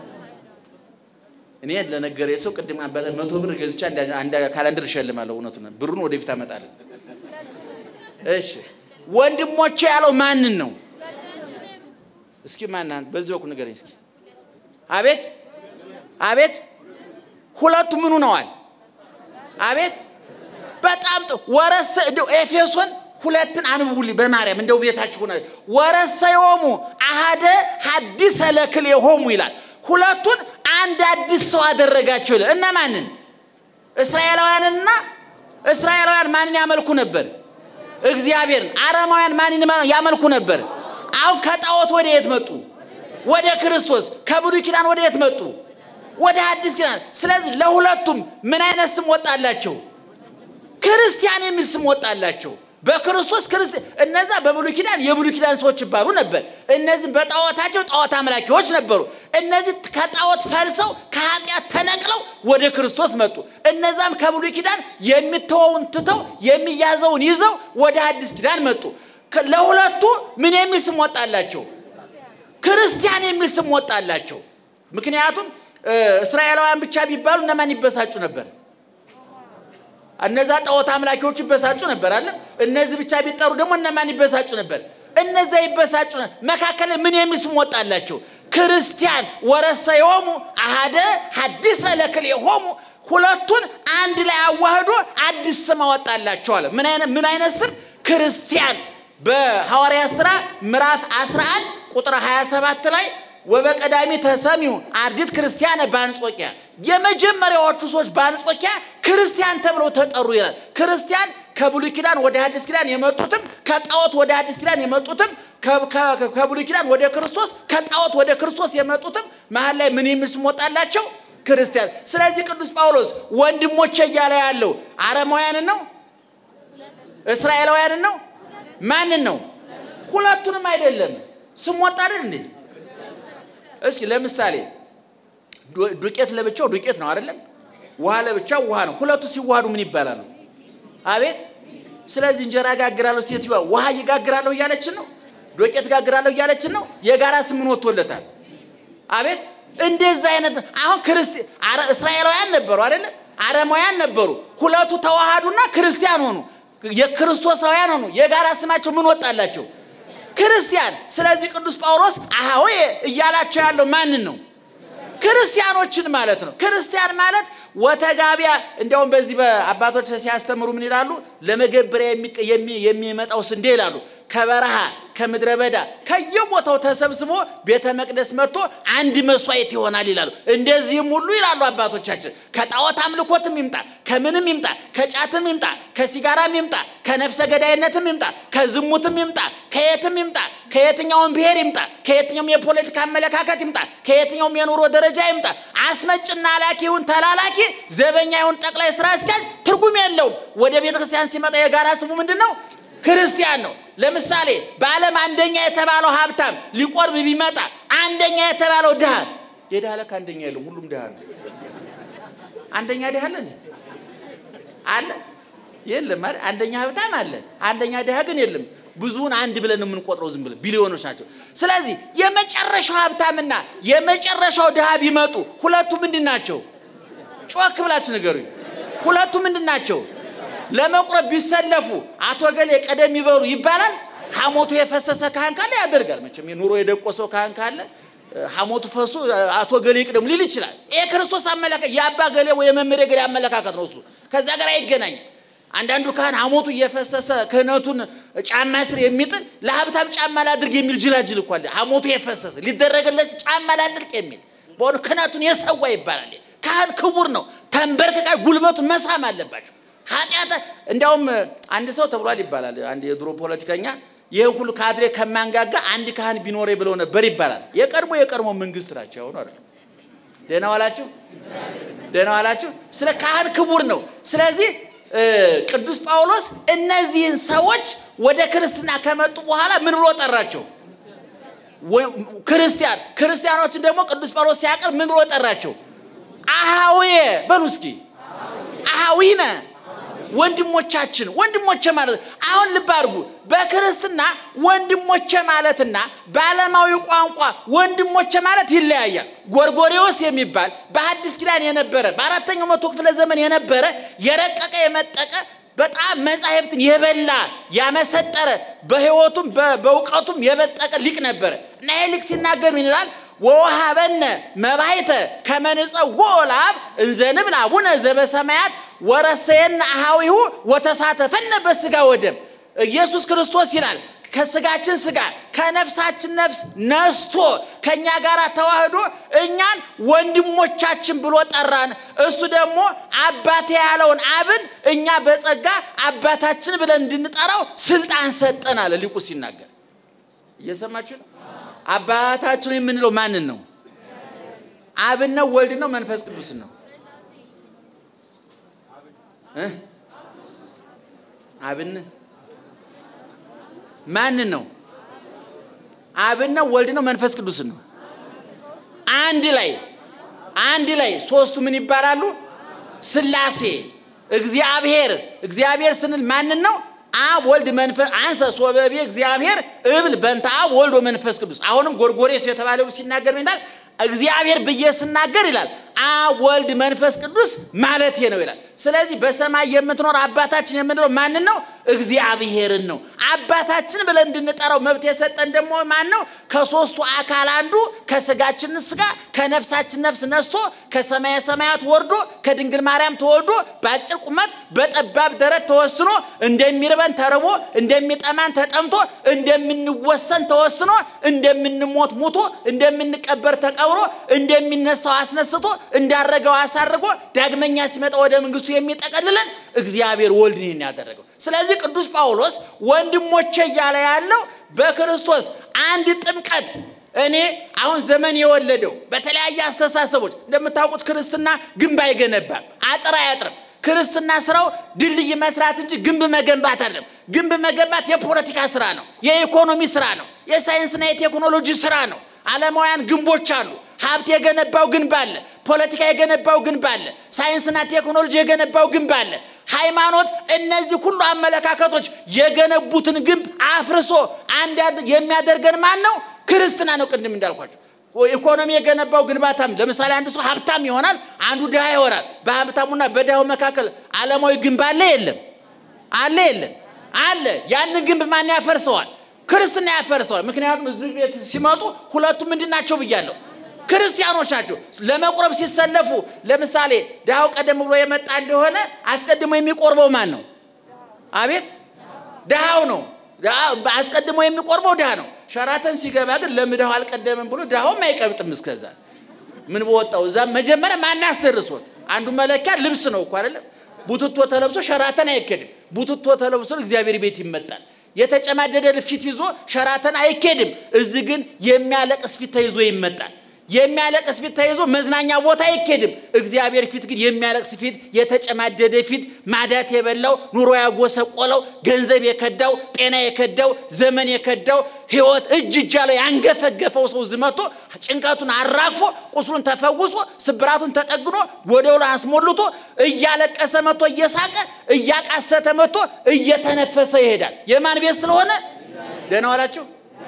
እኔ ለነገረ ሰው ቅድም መቶ ብር ገዝቻ አንድ ካላንደር እሸልማለሁ። እውነቱን ብሩን ወደፊት አመጣለን። እሺ ወንድሞቼ ያለው ማንን ነው? እስኪ ማን በዚህ በኩል ንገረኝ እስኪ። አቤት አቤት ሁለቱ ምኑ ነዋል? አቤት በጣም ወረሰ እንደው ኤፌሶን ሁለትን አንብቡልኝ በማርያም እንደው ቤታችሁ ሆነ ወረሰ የሆሙ አሃደ ሐዲሰ ለክል የሆሙ ይላል። ሁለቱን አንድ አዲስ ሰው አደረጋቸው ይላል። እና ማንን? እስራኤላውያንና እስራኤላውያን ማንን ያመልኩ ነበር? እግዚአብሔርን። አረማውያን ማንን ያመልኩ ነበር? አሁን ከጣዖት ወደ የት መጡ? ወደ ክርስቶስ። ከብሉይ ኪዳን ወደ የት መጡ? ወደ አዲስ ኪዳን። ስለዚህ ለሁለቱም ምን አይነት ስም ወጣላቸው? ክርስቲያን የሚል ስም ወጣላቸው። በክርስቶስ ክርስቲያን። እነዛ በብሉይ ኪዳን የብሉይ ኪዳን ሰዎች ይባሉ ነበር። እነዚህ በጣዖታቸው ጣዖት አምላኪዎች ነበሩ። እነዚህ ከጣዖት ፈልሰው ከኃጢአት ተነቅለው ወደ ክርስቶስ መጡ። እነዛም ከብሉይ ኪዳን የሚተወውን ትተው የሚያዘውን ይዘው ወደ አዲስ ኪዳን መጡ። ለሁለቱ ምን የሚል ስም ወጣላቸው? ክርስቲያን የሚል ስም ወጣላቸው። ምክንያቱም እስራኤላውያን ብቻ ቢባሉ እነማን ይበሳጩ ነበር? እነዛ ጣዖት አምላኪዎች ይበሳጩ ነበር አለ። እነዚህ ብቻ ቢጠሩ ደግሞ እነማን ይበሳጩ ነበር? እነዛ ይበሳጩ ነበር። መካከል ምን የሚል ስም ወጣላቸው? ክርስቲያን ወረሰ የሆሙ አሃደ ሐዲሰ ለክል የሆሙ ሁለቱን አንድ ላይ አዋህዶ አዲስ ስም አወጣላቸው አለ። ምን አይነት ምን አይነት ስም? ክርስቲያን በሐዋርያት ሥራ ምዕራፍ 11 ቁጥር 27 ላይ ወበቀዳሚ ተሰሚው አርዲት ክርስቲያነ በአንጾኪያ የመጀመሪያዎቹ ሰዎች በአንጾኪያ ክርስቲያን ተብለው ተጠሩ ይላል። ክርስቲያን ከብሉይ ኪዳን ወደ አዲስ ኪዳን የመጡትም ከጣዖት ወደ አዲስ ኪዳን የመጡትም ከብሉይ ኪዳን ወደ ክርስቶስ ከጣዖት ወደ ክርስቶስ የመጡትም መሀል ላይ ምን የሚል ስም ወጣላቸው? ክርስቲያን። ስለዚህ ቅዱስ ጳውሎስ ወንድሞቼ እያለ ያለው አረማውያንን ነው? እስራኤላውያንን ነው? ማንን ነው? ሁለቱንም አይደለም። ስም ወጣ አይደል እንዴ? እስኪ ለምሳሌ ዱቄት ለብቻው ዱቄት ነው አይደለም? ውሃ ለብቻው ውሃ ነው። ሁለቱ ሲዋሃዱ ምን ይባላሉ? አቤት። ስለዚህ እንጀራ ጋግራለሁ ሴትዮዋ ውሃ እየጋግራለሁ እያለችን ነው። ዱቄት ጋግራለሁ እያለችን ነው። የጋራ ስም ምን ወጥቶለታል? አቤት። እንደዛ አይነት አሁን ክርስቲ እስራኤላውያን ነበሩ አይደለም? አረማውያን ነበሩ። ሁለቱ ተዋሃዱና ክርስቲያን ሆኑ። የክርስቶሳውያን ሆኑ። የጋራ ስማቸው ምን ወጣላቸው? ክርስቲያን። ስለዚህ ቅዱስ ጳውሎስ አሃዌ እያላቸው ያለው ማንን ነው? ክርስቲያኖችን ማለት ነው። ክርስቲያን ማለት ወተጋቢያ። እንዲያውም በዚህ በአባቶች ሲያስተምሩ ምን ይላሉ? ለመገበሪያ የሚመጣው ስንዴ ይላሉ ከበረሃ ከምድረ በዳ ከየቦታው ተሰብስቦ ቤተ መቅደስ መጥቶ አንድ መስዋዕት ይሆናል ይላሉ። እንደዚህም ሁሉ ይላሉ አባቶቻችን ከጣዖት አምልኮትም ይምጣ፣ ከምንም ይምጣ፣ ከጫትም ይምጣ፣ ከሲጋራም ይምጣ፣ ከነፍሰ ገዳይነትም ይምጣ፣ ከዝሙትም ይምጣ፣ ከየትም ይምጣ፣ ከየትኛውም ብሔር ይምጣ፣ ከየትኛውም የፖለቲካ አመለካከት ይምጣ፣ ከየትኛውም የኑሮ ደረጃ ይምጣ፣ አስመጭና ላኪ ይሁን ተላላኪ፣ ዘበኛ ይሁን ጠቅላይ ስራ አስኪያጅ ትርጉም የለውም። ወደ ቤተ ክርስቲያን ሲመጣ የጋራ ስሙ ምንድን ነው? ክርስቲያን ነው። ለምሳሌ በዓለም አንደኛ የተባለው ሀብታም ሊቆርብ ቢመጣ አንደኛ የተባለው ድሃ የድሃ ለካ አንደኛ የለም፣ ሁሉም ድሃ ነው። አንደኛ ድሃ አለ አለ የለም አይደል? አንደኛ ሀብታም አለ፣ አንደኛ ድሃ ግን የለም። ብዙውን አንድ ብለን የምንቆጥረው ዝም ብለን ቢሊዮኖች ናቸው። ስለዚህ የመጨረሻው ሀብታምና የመጨረሻው ድሃ ቢመጡ ሁለቱ ምንድን ናቸው? ጮክ ብላችሁ ንገሩኝ። ሁለቱ ምንድን ናቸው? ለመቁረብ ቢሰለፉ አቶ ገሌ ቀደም ይበሉ ይባላል። ሐሞቱ የፈሰሰ ካህን ካለ ያደርጋል። መቼም የኑሮ የደቆሰው ካህን ካለ ሐሞቱ ፈሶ አቶ ገሌ ይቅደሙ ሊል ይችላል። ይሄ ክርስቶስ አመለካከት የአባ ገሌ ወይ የመምህር ገሌ አመለካከት ነው። እሱ ከዛ ጋር አይገናኝም። አንዳንዱ ካህን ሐሞቱ እየፈሰሰ ክህነቱን ጫማ ስር የሚጥል ለሀብታም ጫማ ላድርግ የሚል ጅላጅል እኮ አለ። ሐሞቱ የፈሰሰ ሊደረግለት ጫማ ላጥልቅ የሚል በሆነ ክህነቱን የሰዋ ይባላል። ካህን ክቡር ነው። ተንበርክካ ጉልበቱን መሳም አለባቸው። ኃጢአት እንዲያውም አንድ ሰው ተብሏል ይባላል። አንድ የድሮ ፖለቲከኛ ይህ ሁሉ ካድሬ ከማንጋጋ አንድ ካህን ቢኖረ ብለው ነበር ይባላል። የቀድሞ የቀድሞ መንግስት ናቸው። ያሁኑ አይደለም። ደህና ዋላችሁ፣ ደህና ዋላችሁ። ስለ ካህን ክቡር ነው። ስለዚህ ቅዱስ ጳውሎስ እነዚህን ሰዎች ወደ ክርስትና ከመጡ በኋላ ምን ብሎ ጠራቸው? ክርስቲያን ክርስቲያኖችን ደግሞ ቅዱስ ጳውሎስ ሲያቀርብ ምን ብሎ ጠራቸው? አሃዌ በሉ እስኪ አሃዊነ ወንድሞቻችን ወንድሞቼ ማለት አሁን ልብ አድርጉ። በክርስትና ወንድሞቼ ማለትና በዓለማዊ ቋንቋ ወንድሞቼ ማለት ይለያያል። ጎርጎሬዎስ የሚባል በሐዲስ ኪዳን የነበረ በአራተኛው መቶ ክፍለ ዘመን የነበረ የረቀቀ የመጠቀ በጣም መጻሕፍትን የበላ ያመሰጠረ በሕይወቱም በእውቀቱም የበጠቀ ሊቅ ነበረ እና ይህ ሊቅ ሲናገር ምን ይላል? ወወሃበነ መባይተ ከመንጸዎ ለአብ እንዘንብል አቡነ ዘበሰማያት ወረሰየነ አሃዊሁ ወተሳተፈነ በስጋ ወደም ኢየሱስ ክርስቶስ ይላል ከስጋችን ስጋ ከነፍሳችን ነፍስ ነስቶ ከእኛ ጋር ተዋህዶ እኛን ወንድሞቻችን ብሎ ጠራን። እሱ ደግሞ አባቴ ያለውን አብን እኛ በጸጋ አባታችን ብለን እንድንጠራው ስልጣን ሰጠን አለ ሊቁ ሲናገር። እየሰማችሁ ነው? አባታችን የምንለው ማንን ነው? አብን ነው? ወልድ ነው? መንፈስ ቅዱስ ነው? አብን ማንን ነው? አብን ነው? ወልድ ነው? መንፈስ ቅዱስ ነው? አንድ ላይ አንድ ላይ ሶስቱ ምን ይባላሉ? ስላሴ እግዚአብሔር። እግዚአብሔር ስንል ማንን ነው? አብ ወልድ መንፈስ አንሰ ሶበቤ እግዚአብሔር እብል በንተ አብ ወልድ መንፈስ ቅዱስ። አሁንም ጎርጎሬስ የተባለው ሲናገር ይላል እግዚአብሔር ብዬ ስናገር ይላል አብ ወልድ መንፈስ ቅዱስ ማለቴ ነው ይላል። ስለዚህ በሰማይ የምትኖር አባታችን የምንለው ማንን ነው? እግዚአብሔርን ነው። አባታችን ብለን እንድንጠራው መብት የሰጠን ደግሞ ማን ነው? ከሶስቱ አካል አንዱ ከስጋችን ስጋ ከነፍሳችን ነፍስ ነስቶ ከሰማየ ሰማያት ወርዶ ከድንግል ማርያም ተወልዶ በአጭር ቁመት በጠባብ ደረት ተወስኖ እንደሚርበን ተርቦ እንደሚጠማን ተጠምቶ እንደምንወሰን ተወስኖ እንደምንሞት ሙቶ እንደምንቀበር ተቀብሮ እንደሚነሳው አስነስቶ እንዳረገው አሳርጎ ዳግመኛ ሲመጣ ወደ መንግስቱ የሚጠቀልለን እግዚአብሔር ወልድ ይህን ያደረገው። ስለዚህ ቅዱስ ጳውሎስ ወንድሞቼ እያለ ያለው በክርስቶስ አንድ ጥምቀት እኔ አሁን ዘመን የወለደው በተለያየ አስተሳሰቦች እንደምታውቁት ክርስትና ግንብ አይገነባም፣ አጥር አያጥርም። ክርስትና ስራው ድልድይ መስራት እንጂ ግንብ መገንባት አይደለም። ግንብ መገንባት የፖለቲካ ስራ ነው፣ የኢኮኖሚ ስራ ነው፣ የሳይንስና የቴክኖሎጂ ስራ ነው። ዓለማውያን ግንቦች አሉ። ሀብት የገነባው ግንብ አለ። ፖለቲካ የገነባው ግንብ አለ። ሳይንስና ቴክኖሎጂ የገነባው ግንብ አለ። ሃይማኖት፣ እነዚህ ሁሉ አመለካከቶች የገነቡትን ግንብ አፍርሶ አንድ የሚያደርገን ማን ነው? ክርስትና ነው። ቅድም እንዳልኳቸው ኢኮኖሚ የገነባው ግንባታም ለምሳሌ አንድ ሰው ሀብታም ይሆናል፣ አንዱ ድሃ ይሆናል። በሀብታሙና በድሃው መካከል ዓለማዊ ግንብ አለ የለም? አለ የለም? አለ። ያንን ግንብ ማን ያፈርሰዋል? ክርስትና ያፈርሰዋል። ምክንያቱም እዚህ ቤት ሲመጡ ሁለቱ ምንድን ናቸው ብያለሁ? ክርስቲያኖች ናቸው። ለመቁረብ ሲሰለፉ ለምሳሌ ድሃው ቀደም ብሎ የመጣ እንደሆነ አስቀድሞ የሚቆርበው ማን ነው? አቤት ድሃው ነው። አስቀድሞ የሚቆርበው ድሃ ነው። ሸራተን ሲገባ ግን ለምድሃው አልቀደምም ብሎ ድሃውም አይቀብጥም። እስከዛ ምን በወጣው እዛ መጀመሪያ ማን አስደርሶት? አንዱ መለኪያ ልብስ ነው እኮ አይደለም። ቡትቶ ተለብሶ ሸራተን አይኬድም። ቡትቶ ተለብሶ እግዚአብሔር ቤት ይመጣል። የተጨማደደ ፊት ይዞ ሸራተን አይኬድም። እዚህ ግን የሚያለቅስ ፊት ተይዞ ይመጣል። የሚያለቅስ ፊት ተይዞ መዝናኛ ቦታ አይኬድም። እግዚአብሔር ፊት ግን የሚያለቅስ ፊት፣ የተጨማደደ ፊት፣ ማዳት የበላው ኑሮ ያጎሰቆለው፣ ገንዘብ የከዳው፣ ጤና የከዳው፣ ዘመን የከዳው፣ ሕይወት እጅ እጅ ያለው ያንገፈገፈው ሰው ዝመቶ ጭንቀቱን አራግፎ ቁስሉን ተፈውሶ ስብራቱን ተጠግኖ ጎደሎ አስሞልቶ እያለቀሰ መጥቶ እየሳቀ እያቃሰተ መጥቶ እየተነፈሰ ይሄዳል። የማን ቤት ስለሆነ ደህና ዋላችሁ።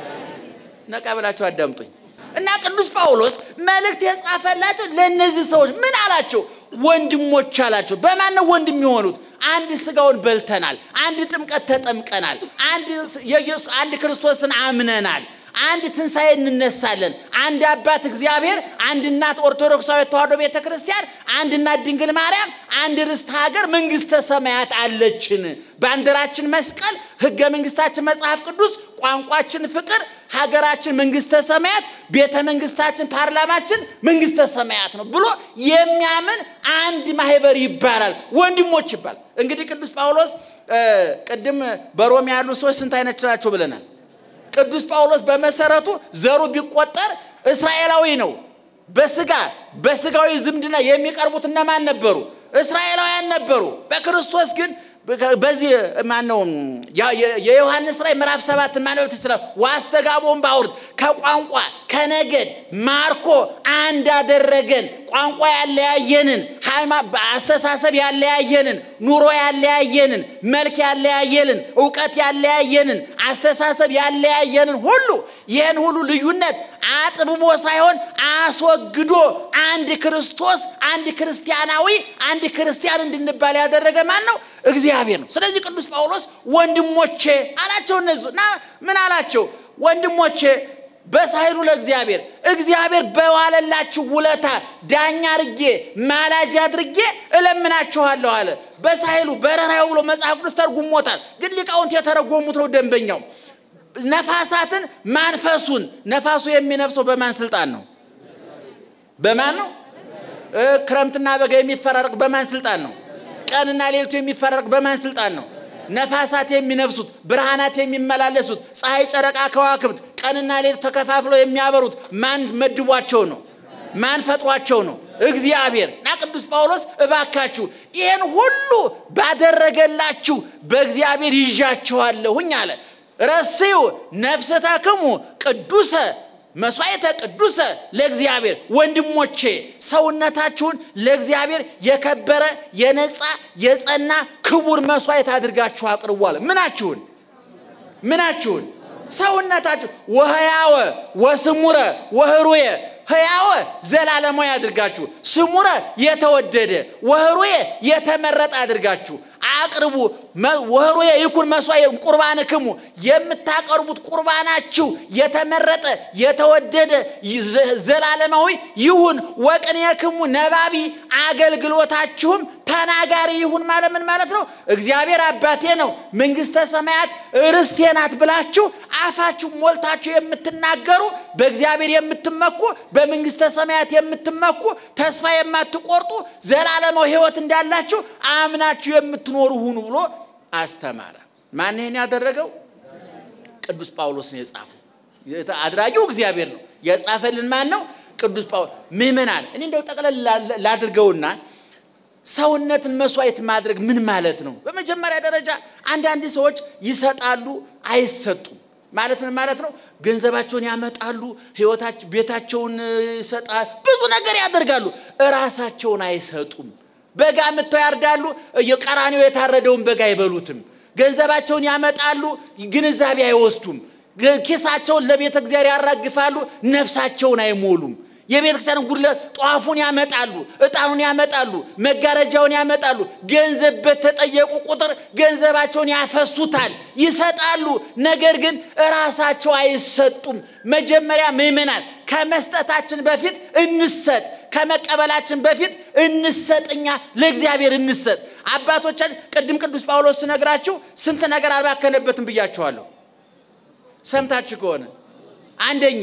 ነቃ ብላችሁ አዳምጡኝ። እና ቅዱስ ጳውሎስ መልእክት የጻፈላቸው ለእነዚህ ሰዎች ምን አላቸው? ወንድሞች አላቸው። በማን ነው ወንድም የሆኑት? አንድ ስጋውን በልተናል፣ አንድ ጥምቀት ተጠምቀናል፣ አንድ ክርስቶስን አምነናል፣ አንድ ትንሣኤ እንነሳለን። አንድ አባት እግዚአብሔር፣ አንድ እናት ኦርቶዶክሳዊ ተዋሕዶ ቤተ ክርስቲያን፣ አንድ እናት ድንግል ማርያም፣ አንድ ርስት ሀገር መንግሥተ ሰማያት አለችን። ባንዲራችን መስቀል፣ ሕገ መንግሥታችን መጽሐፍ ቅዱስ፣ ቋንቋችን ፍቅር፣ ሀገራችን መንግሥተ ሰማያት፣ ቤተ መንግሥታችን ፓርላማችን መንግሥተ ሰማያት ነው ብሎ የሚያምን አንድ ማህበር ይባላል። ወንድሞች ይባላል። እንግዲህ ቅዱስ ጳውሎስ ቅድም በሮም ያሉ ሰዎች ስንት አይነት ናቸው ብለናል። ቅዱስ ጳውሎስ በመሰረቱ ዘሩ ቢቆጠር እስራኤላዊ ነው። በስጋ በስጋዊ ዝምድና የሚቀርቡት እነማን ነበሩ? እስራኤላውያን ነበሩ። በክርስቶስ ግን በዚህ ማን ነው የዮሐንስ ራእይ ምዕራፍ ሰባት ማንበብ ትችላል። ዋስተጋቦን ባውርድ ከቋንቋ ከነገድ ማርኮ አንድ አደረገን። ቋንቋ ያለያየንን፣ አስተሳሰብ ያለያየንን፣ ኑሮ ያለያየንን፣ መልክ ያለያየንን፣ እውቀት ያለያየንን፣ አስተሳሰብ ያለያየንን ሁሉ ይህን ሁሉ ልዩነት አጥብቦ ሳይሆን አስወግዶ አንድ ክርስቶስ፣ አንድ ክርስቲያናዊ፣ አንድ ክርስቲያን እንድንባል ያደረገ ማን ነው? እግዚአብሔር ነው። ስለዚህ ቅዱስ ጳውሎስ ወንድሞቼ አላቸው። እነዚህ እና ምን አላቸው? ወንድሞቼ በሳይሉ ለእግዚአብሔር እግዚአብሔር በዋለላችሁ ውለታ ዳኛ አድርጌ ማላጅ አድርጌ እለምናችኋለሁ አለ። በሳይሉ በረራዩ ብሎ መጽሐፍ ቅዱስ ተርጉሞታል። ግን ሊቃውንት የተረጎሙት ነው ደንበኛው ነፋሳትን ማንፈሱን ነፋሱ የሚነፍሰው በማን ስልጣን ነው? በማን ነው? ክረምትና በጋ የሚፈራረቅ በማን ስልጣን ነው? ቀንና ሌሊቱ የሚፈራረቅ በማን ስልጣን ነው? ነፋሳት የሚነፍሱት ብርሃናት የሚመላለሱት ፀሐይ፣ ጨረቃ፣ ከዋክብት ቀንና ሌሊቱ ተከፋፍለው የሚያበሩት ማን መድቧቸው ነው? ማን ፈጥሯቸው ነው? እግዚአብሔር እና ቅዱስ ጳውሎስ እባካችሁ ይህን ሁሉ ባደረገላችሁ በእግዚአብሔር ይዣችኋለሁኝ አለ። ረስዩ ነፍሰታክሙ ቅዱሰ መስዋዕተ ቅዱሰ ለእግዚአብሔር። ወንድሞቼ ሰውነታችሁን ለእግዚአብሔር የከበረ የነጻ የጸና ክቡር መስዋዕት አድርጋችሁ አቅርቧል። ምናችሁን ምናችሁን ሰውነታችሁ ወህያወ ወስሙረ ወህሩየ ህያወ ዘላለማዊ አድርጋችሁ ስሙረ የተወደደ ወህሩየ የተመረጠ አድርጋችሁ አቅርቡ። ወህሩየ ይኩን መስዋዕት ቁርባንክሙ የምታቀርቡት ቁርባናችሁ የተመረጠ የተወደደ ዘላለማዊ ይሁን። ወቅኔክሙ ነባቢ አገልግሎታችሁም ተናጋሪ ይሁን ማለት ምን ማለት ነው? እግዚአብሔር አባቴ ነው፣ መንግሥተ ሰማያት ርስቴ ናት ብላችሁ አፋችሁ ሞልታችሁ የምትናገሩ በእግዚአብሔር የምትመኩ በመንግሥተ ሰማያት የምትመኩ ተስፋ የማትቆርጡ ዘላለማዊ ሕይወት እንዳላችሁ አምናችሁ የምትኖሩ ሁኑ ብሎ አስተማረ። ማን ይህን ያደረገው? ቅዱስ ጳውሎስ ነው የጻፈው። አድራጊው እግዚአብሔር ነው። የጻፈልን ማን ነው? ቅዱስ ጳውሎስ። ምእመናን፣ እኔ እንደው ጠቅለል ላድርገውና ሰውነትን መስዋዕት ማድረግ ምን ማለት ነው? በመጀመሪያ ደረጃ አንዳንድ ሰዎች ይሰጣሉ፣ አይሰጡም። ማለት ምን ማለት ነው? ገንዘባቸውን ያመጣሉ፣ ህይወታቸው፣ ቤታቸውን ይሰጣል፣ ብዙ ነገር ያደርጋሉ፣ እራሳቸውን አይሰጡም። በጋ ምተው ያርዳሉ፣ የቀራኒው የታረደውን በጋ አይበሉትም። ገንዘባቸውን ያመጣሉ፣ ግንዛቤ አይወስዱም። ኪሳቸውን ለቤተ እግዚአብሔር ያራግፋሉ፣ ነፍሳቸውን አይሞሉም። የቤተ ክርስቲያን ጉድለት ጧፉን ያመጣሉ፣ እጣኑን ያመጣሉ፣ መጋረጃውን ያመጣሉ። ገንዘብ በተጠየቁ ቁጥር ገንዘባቸውን ያፈሱታል፣ ይሰጣሉ። ነገር ግን እራሳቸው አይሰጡም። መጀመሪያ ምእመናን ከመስጠታችን በፊት እንሰጥ፣ ከመቀበላችን በፊት እንሰጥኛ ለእግዚአብሔር እንሰጥ። አባቶቻችን ቅድም ቅዱስ ጳውሎስ ስነግራችሁ ስንት ነገር አልባከነበትም ብያችኋለሁ። ሰምታችሁ ከሆነ አንደኛ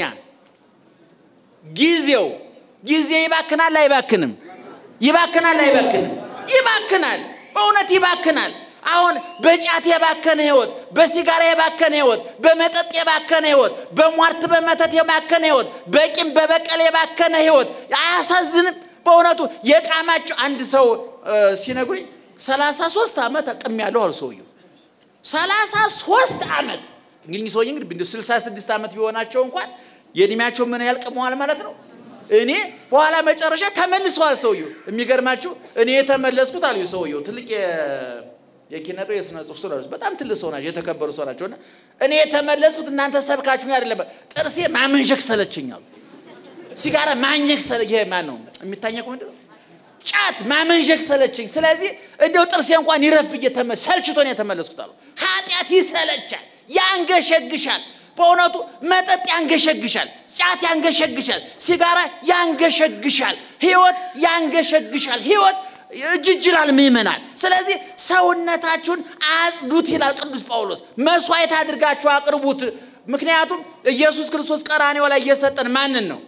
ጊዜው ጊዜ ይባክናል አይባክንም? ይባክናል አይባክንም? ይባክናል። በእውነት ይባክናል። አሁን በጫት የባከነ ህይወት፣ በሲጋራ የባከነ ህይወት፣ በመጠጥ የባከነ ህይወት፣ በሟርት በመተት የባከነ ህይወት፣ በቂም በበቀል የባከነ ህይወት አያሳዝንም? በእውነቱ የቃማቸው አንድ ሰው ሲነግሩኝ ሰላሳ ሶስት ዓመት አቅም ያለው አሉ ሰውየው ሰላሳ ሶስት ዓመት እንግዲህ ሰውዬ እንግዲህ ስልሳ ስድስት ዓመት ቢሆናቸው እንኳን የእድሜያቸው ምን ያህል ቅመዋል ማለት ነው። እኔ በኋላ መጨረሻ ተመልሰዋል ሰውየው። የሚገርማችሁ እኔ የተመለስኩት አሉ ሰውየው ትልቅ የኪነጦ የስነ ጽሁፍ ሰው በጣም ትልቅ ሰው ናቸው፣ የተከበሩ ሰው ናቸው። እና እኔ የተመለስኩት እናንተ ሰብካችሁ አይደለም፣ ጥርሴ ማመንሸክ ሰለችኛል። ሲጋራ ማኘክ ሰለ ይሄ ማን ነው የሚታኘከው? ምንድን ነው ጫት ማመንሸክ ሰለችኝ። ስለዚህ እንደው ጥርሴ እንኳን ይረፍ ብዬ ሰልችቶ ነው የተመለስኩት አሉ። ኃጢአት ይሰለቻል፣ ያንገሸግሻል በእውነቱ መጠጥ ያንገሸግሻል፣ ጫት ያንገሸግሻል፣ ሲጋራ ያንገሸግሻል፣ ህይወት ያንገሸግሻል። ህይወት እጅጅላል ምእመናን። ስለዚህ ሰውነታችሁን አጽዱት ይላል ቅዱስ ጳውሎስ። መስዋዕት አድርጋችሁ አቅርቡት። ምክንያቱም ኢየሱስ ክርስቶስ ቀራኔው ላይ እየሰጠን ማንን ነው?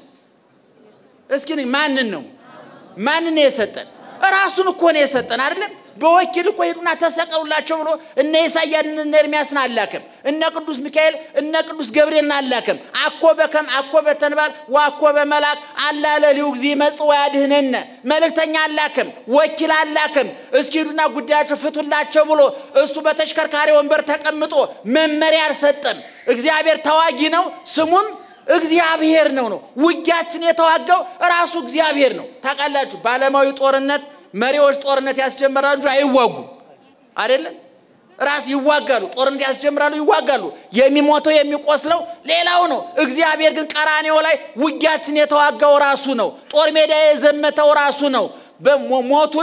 እስኪ ማንን ነው? ማንን ነው የሰጠን? ራሱን እኮ ነው የሰጠን አይደለም? በወኪል እኮ ሄዱና ተሰቀሉላቸው ብሎ እነ ኢሳያስ እነ ኤርሚያስን አላከም። እነ ቅዱስ ሚካኤል እነ ቅዱስ ገብርኤልን አላከም። አኮ በከም አኮ በተንባል ዋኮ በመላክ አላለ ሊሁ ጊዜ መጽ ያድህነነ መልእክተኛ አላከም፣ ወኪል አላከም። እስኪ ሄዱና ጉዳያቸው ፍቱላቸው ብሎ እሱ በተሽከርካሪ ወንበር ተቀምጦ መመሪያ አልሰጠም። እግዚአብሔር ተዋጊ ነው፣ ስሙም እግዚአብሔር ነው ነው። ውጊያችን የተዋጋው ራሱ እግዚአብሔር ነው። ታውቃላችሁ በዓለማዊ ጦርነት መሪዎች ጦርነት ያስጀምራሉ እንጂ አይዋጉም። አይደለም ራስ ይዋጋሉ። ጦርነት ያስጀምራሉ፣ ይዋጋሉ። የሚሞተው የሚቆስለው ሌላው ነው። እግዚአብሔር ግን ቀራኔው ላይ ውጊያችን የተዋጋው ራሱ ነው። ጦር ሜዳ የዘመተው ራሱ ነው። ሞቱን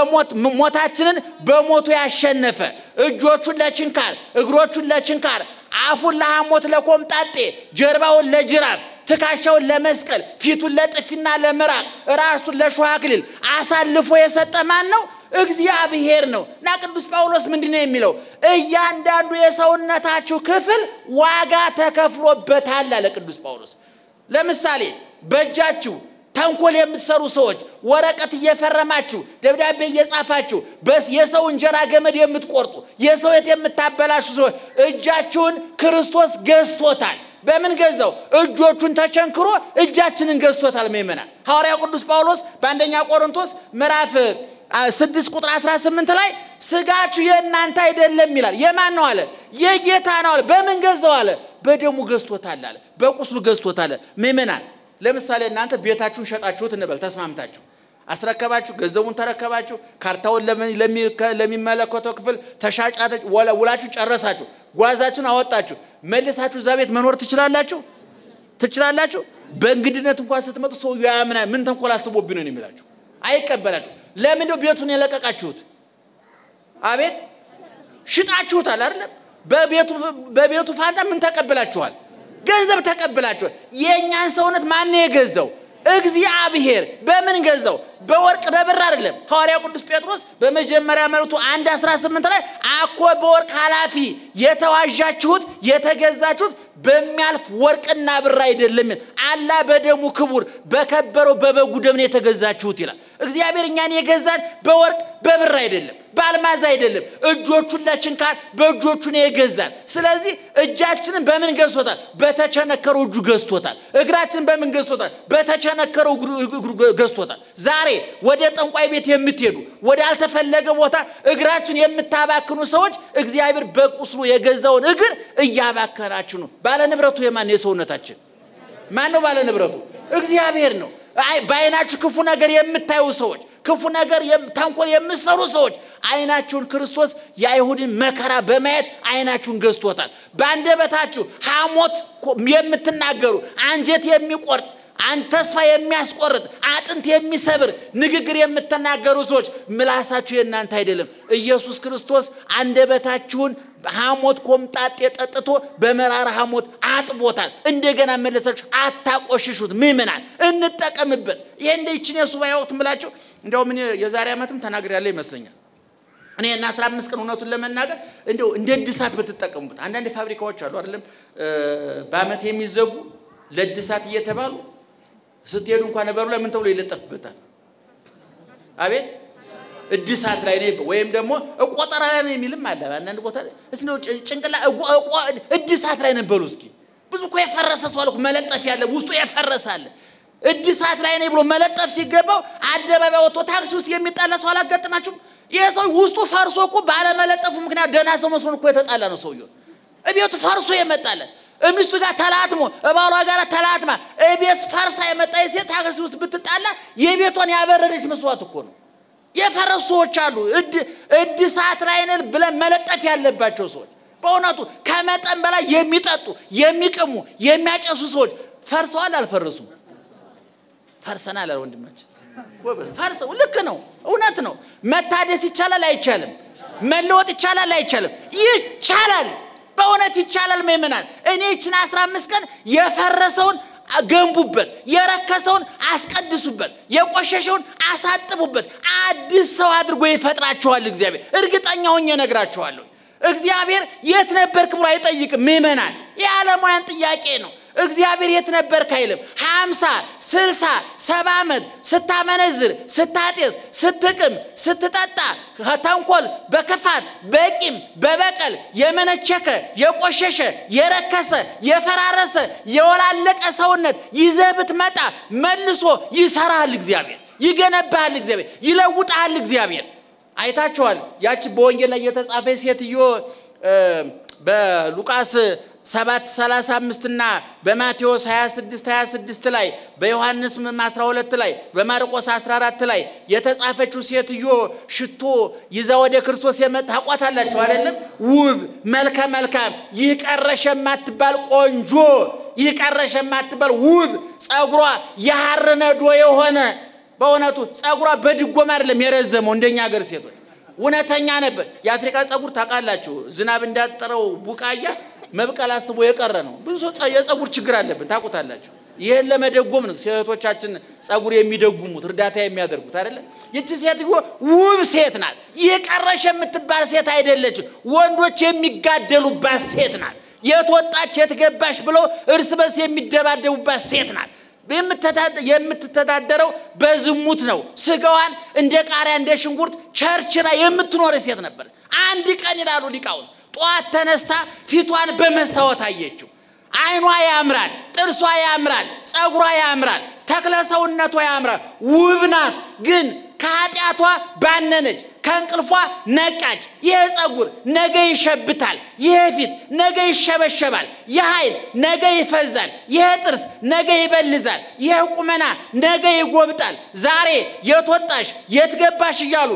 ሞታችንን በሞቱ ያሸነፈ እጆቹን ለችንካር እግሮቹን ለችንካር አፉን ለሐሞት ለኮምጣጤ ጀርባውን ለጅራፍ ትከሻውን ለመስቀል ፊቱን ለጥፊና ለምራቅ ራሱን ለሾህ አክሊል አሳልፎ የሰጠ ማን ነው? እግዚአብሔር ነው። እና ቅዱስ ጳውሎስ ምንድን ነው የሚለው? እያንዳንዱ የሰውነታችሁ ክፍል ዋጋ ተከፍሎበታል አለ ቅዱስ ጳውሎስ። ለምሳሌ በእጃችሁ ተንኮል የምትሰሩ ሰዎች ወረቀት እየፈረማችሁ ደብዳቤ እየጻፋችሁ በስ የሰው እንጀራ ገመድ የምትቆርጡ የሰው የት የምታበላሹ ሰዎች እጃችሁን ክርስቶስ ገዝቶታል። በምን ገዛው? እጆቹን ተቸንክሮ እጃችንን ገዝቶታል። ምእመናን ሐዋርያው ቅዱስ ጳውሎስ በአንደኛ ቆሮንቶስ ምዕራፍ ስድስት ቁጥር 18 ላይ ስጋችሁ የእናንተ አይደለም ይላል። የማን ነው አለ? የጌታ ነው አለ። በምን ገዛው አለ? በደሙ ገዝቶታል አለ። በቁስሉ ገዝቶታል። ምእመናን ለምሳሌ እናንተ ቤታችሁን ሸጣችሁት እንበል፣ ተስማምታችሁ አስረከባችሁ፣ ገንዘቡን ተረከባችሁ፣ ካርታውን ለሚመለከተው ክፍል ተሻጫ ውላችሁ ጨረሳችሁ፣ ጓዛችሁን አወጣችሁ፣ መልሳችሁ እዛ ቤት መኖር ትችላላችሁ? ትችላላችሁ? በእንግድነት እንኳን ስትመጡ ሰውዬው ያምና ምን ተንኮል አስቦብኝ ነው የሚላችሁ፣ አይቀበላችሁ። ለምን ነው ቤቱን የለቀቃችሁት? አቤት ሽጣችሁታል አይደለም? በቤቱ ፋንታ ምን ተቀብላችኋል? ገንዘብ ተቀብላችኋል። የእኛን ሰውነት ማን የገዛው? እግዚአብሔር። በምን ገዛው? በወርቅ በብር አይደለም። ሐዋርያው ቅዱስ ጴጥሮስ በመጀመሪያ መልእክቱ አንድ 18 ላይ አኮ በወርቅ ኃላፊ የተዋዣችሁት የተገዛችሁት በሚያልፍ ወርቅና ብር አይደለም፣ አላ በደሙ ክቡር በከበረው በበጉ ደም ነው የተገዛችሁት ይላል። እግዚአብሔር እኛን የገዛን በወርቅ በብር አይደለም፣ በአልማዝ አይደለም። እጆቹን ለችንካር በእጆቹ ነው የገዛን። ስለዚህ እጃችንን በምን ገዝቶታል? በተቸነከረው እጁ ገዝቶታል። እግራችንን በምን ገዝቶታል? በተቸነከረው እግሩ ገዝቶታል። ዛሬ ወደ ጠንቋይ ቤት የምትሄዱ ወደ አልተፈለገ ቦታ እግራችሁን የምታባክኑ ሰዎች እግዚአብሔር በቁስሉ የገዛውን እግር እያባከናችሁ ነው። ባለ ንብረቱ የማን ነው? የሰውነታችን ማን ነው ባለ ንብረቱ? እግዚአብሔር ነው። በአይናችሁ ክፉ ነገር የምታዩ ሰዎች ክፉ ነገር ተንኮል የምትሰሩ ሰዎች አይናችሁን ክርስቶስ የአይሁድን መከራ በማየት አይናችሁን ገዝቶታል። በአንደበታችሁ ሐሞት የምትናገሩ አንጀት የሚቆርጥ አንድ ተስፋ የሚያስቆርጥ አጥንት የሚሰብር ንግግር የምትናገሩ ሰዎች ምላሳችሁ የእናንተ አይደለም። ኢየሱስ ክርስቶስ አንደበታችሁን ሐሞት ኮምጣጤ ጠጥቶ በመራራ ሐሞት አጥቦታል። እንደገና መለሳችሁ አታቆሽሹት። ምእመናን እንጠቀምበት። ይሄ እንደ ይችን የሱባኤ ወቅት ምላችሁ እንዲያውም እኔ የዛሬ ዓመትም ተናግሬያለሁ ይመስለኛል። እኔ እና አስራ አምስት ቀን እውነቱን ለመናገር እንደው እንደ እድሳት ብትጠቀሙበት። አንዳንድ ፋብሪካዎች አሉ አይደለም በአመት የሚዘጉ ለእድሳት እየተባሉ ስትሄዱ እንኳን ነበሩ ላይ ምን ተብሎ ይለጠፍበታል? አቤት እድሳት ላይ ነው ወይም ደግሞ ቆጠራ ላይ ነው የሚልም አለ። አንዳንድ ቦታ እስኪ ነው ጭንቅላ እድሳት ላይ ነበሩ። እስኪ ብዙ እኮ የፈረሰ ሰው አለ መለጠፍ ያለ ውስጡ የፈረሰ አለ። እድሳት ላይ ነው ብሎ መለጠፍ ሲገባው አደባባይ ወጥቶ ታክሲ ውስጥ የሚጣላ ሰው አላጋጥማችሁም? ይህ ሰው ውስጡ ፈርሶ እኮ ባለመለጠፉ ምክንያት ደህና ሰው መስሎን እኮ የተጣላ ነው ሰውየው። እቤቱ ፈርሶ የመጣለ ሚስቱ ጋር ተላትሞ እባሏ ጋር ተላትማ እቤት ፈርሳ የመጣ ሴት ታክሲ ውስጥ ብትጣላ የቤቷን ያበረደች መስዋዕት እኮ ነው። የፈረሱ ሰዎች አሉ። እድሳት ላይ ነን ብለን መለጠፍ ያለባቸው ሰዎች በእውነቱ ከመጠን በላይ የሚጠጡ የሚቅሙ የሚያጨሱ ሰዎች ፈርሰዋል አልፈረሱም? ፈርሰናል አለ ወንድማችን። ፈርሰው ልክ ነው፣ እውነት ነው። መታደስ ይቻላል አይቻልም? መለወጥ ይቻላል አይቻልም? ይቻላል። በእውነት ይቻላል ምእመናን። እኔ ይችን አስራ አምስት ቀን የፈረሰውን ገንቡበት፣ የረከሰውን አስቀድሱበት፣ የቆሸሸውን አሳጥቡበት። አዲስ ሰው አድርጎ ይፈጥራችኋል እግዚአብሔር። እርግጠኛ ሆኜ እነግራችኋለሁ። እግዚአብሔር የት ነበርክ ብሎ አይጠይቅም ምእመናን። የዓለማውያን ጥያቄ ነው። እግዚአብሔር የት ነበርክ አይልም። ሀምሳ ስልሳ ሰባ ዓመት ስታመነዝር፣ ስታጤስ፣ ስትቅም፣ ስትጠጣ ከተንኮል፣ በክፋት፣ በቂም፣ በበቀል የመነቸከ የቆሸሸ የረከሰ የፈራረሰ የወላለቀ ሰውነት ይዘህ ብትመጣ መልሶ ይሰራሃል እግዚአብሔር፣ ይገነባሃል እግዚአብሔር፣ ይለውጣሃል እግዚአብሔር። አይታችኋል። ያቺ በወንጌል ላይ የተጻፈ ሴትዮ በሉቃስ 7 35 እና በማቴዎስ 26 26 ላይ በዮሐንስ 12 ላይ በማርቆስ 14 ላይ የተጻፈችው ሴትዮ ሽቶ ይዛ ወደ ክርስቶስ የመጣ ታውቋታላችሁ አይደለም? ውብ መልከ መልካም ይህ ቀረሽ የማትባል ቆንጆ ይህ ቀረሽ የማትባል ውብ ጸጉሯ የሐር ነዶ የሆነ በእውነቱ ጸጉሯ በድጎማ አይደለም የረዘመው እንደኛ ሀገር ሴቶች እውነተኛ ነበር። የአፍሪካ ጸጉር ታውቃላችሁ፣ ዝናብ እንዳጠረው ቡቃያ መብቀል አስቦ የቀረ ነው። ብዙ ሰው የጸጉር ችግር አለብን ታውቁታላችሁ። ይህን ለመደጎም ነው ሴቶቻችን ጸጉር የሚደጉሙት እርዳታ የሚያደርጉት አይደለም። ይቺ ሴትዮ ውብ ሴት ናት። ይህ ቀረሽ የምትባል ሴት አይደለችም። ወንዶች የሚጋደሉባት ሴት ናት። የት ወጣች የት ገባሽ ብለው እርስ በርስ የሚደባደቡባት ሴት ናት። የምትተዳደረው በዝሙት ነው። ስጋዋን እንደ ቃሪያ እንደ ሽንኩርት ቸርችራ የምትኖር ሴት ነበር። አንድ ቀን ይላሉ ሊቃውን ጠዋት ተነስታ ፊቷን በመስታወት አየችው። አይኗ ያምራል፣ ጥርሷ ያምራል፣ ጸጉሯ ያምራል፣ ተክለ ሰውነቷ ያምራል፣ ውብ ናት። ግን ከኃጢአቷ ባነነች፣ ከእንቅልፏ ነቃች። ይህ ጸጉር ነገ ይሸብታል፣ ይህ ፊት ነገ ይሸበሸባል፣ ይህ ኃይል ነገ ይፈዛል፣ ይህ ጥርስ ነገ ይበልዛል፣ ይህ ቁመና ነገ ይጎብጣል። ዛሬ የት ወጣሽ የት ገባሽ እያሉ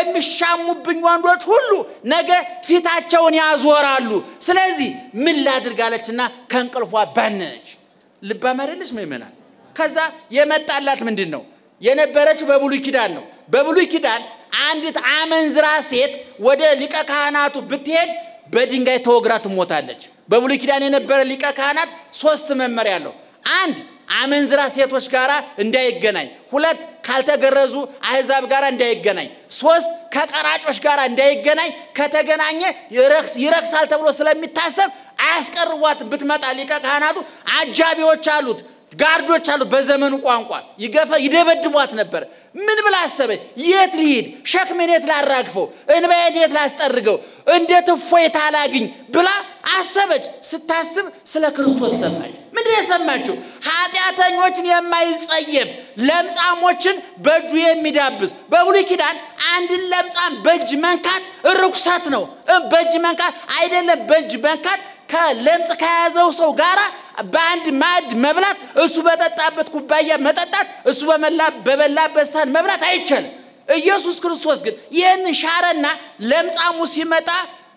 የሚሻሙብኝ ወንዶች ሁሉ ነገ ፊታቸውን ያዞራሉ። ስለዚህ ምን ላድርግ አለችና ከእንቅልፏ ባነነች። ልባም አይደለች ምእመናን? ከዛ የመጣላት ምንድን ነው? የነበረችው በብሉይ ኪዳን ነው። በብሉይ ኪዳን አንዲት አመንዝራ ሴት ወደ ሊቀ ካህናቱ ብትሄድ በድንጋይ ተወግራ ትሞታለች። በብሉይ ኪዳን የነበረ ሊቀ ካህናት ሶስት መመሪያ አለው። አንድ አመንዝራ ሴቶች ጋር እንዳይገናኝ፣ ሁለት ካልተገረዙ አህዛብ ጋር እንዳይገናኝ፣ ሶስት ከቀራጮች ጋር እንዳይገናኝ። ከተገናኘ ይረክሳል ተብሎ ስለሚታሰብ አያስቀርቧት። ብትመጣ ሊቀ ካህናቱ አጃቢዎች አሉት ጋርዶች አሉት። በዘመኑ ቋንቋ ይገፈ ይደበድቧት ነበር። ምን ብላ አሰበች? የት ልሂድ? ሸክሜን የት ላራግፈው? እንባዬን የት ላስጠርገው? እንዴት እፎይታ ላግኝ ብላ አሰበች። ስታስብ ስለ ክርስቶስ ሰማች። ምንድን የሰማችው? ኃጢአተኞችን የማይጸየፍ ለምጻሞችን በእጁ የሚዳብስ። በብሉይ ኪዳን አንድን ለምጻም በእጅ መንካት ርኩሰት ነው። በእጅ መንካት አይደለም። በእጅ መንካት ከለምጽ ከያዘው ሰው ጋር በአንድ ማዕድ መብላት፣ እሱ በጠጣበት ኩባያ መጠጣት፣ እሱ በበላበት ሳህን መብላት አይቻልም። ኢየሱስ ክርስቶስ ግን ይህን ሻረና ለምጻሙ ሲመጣ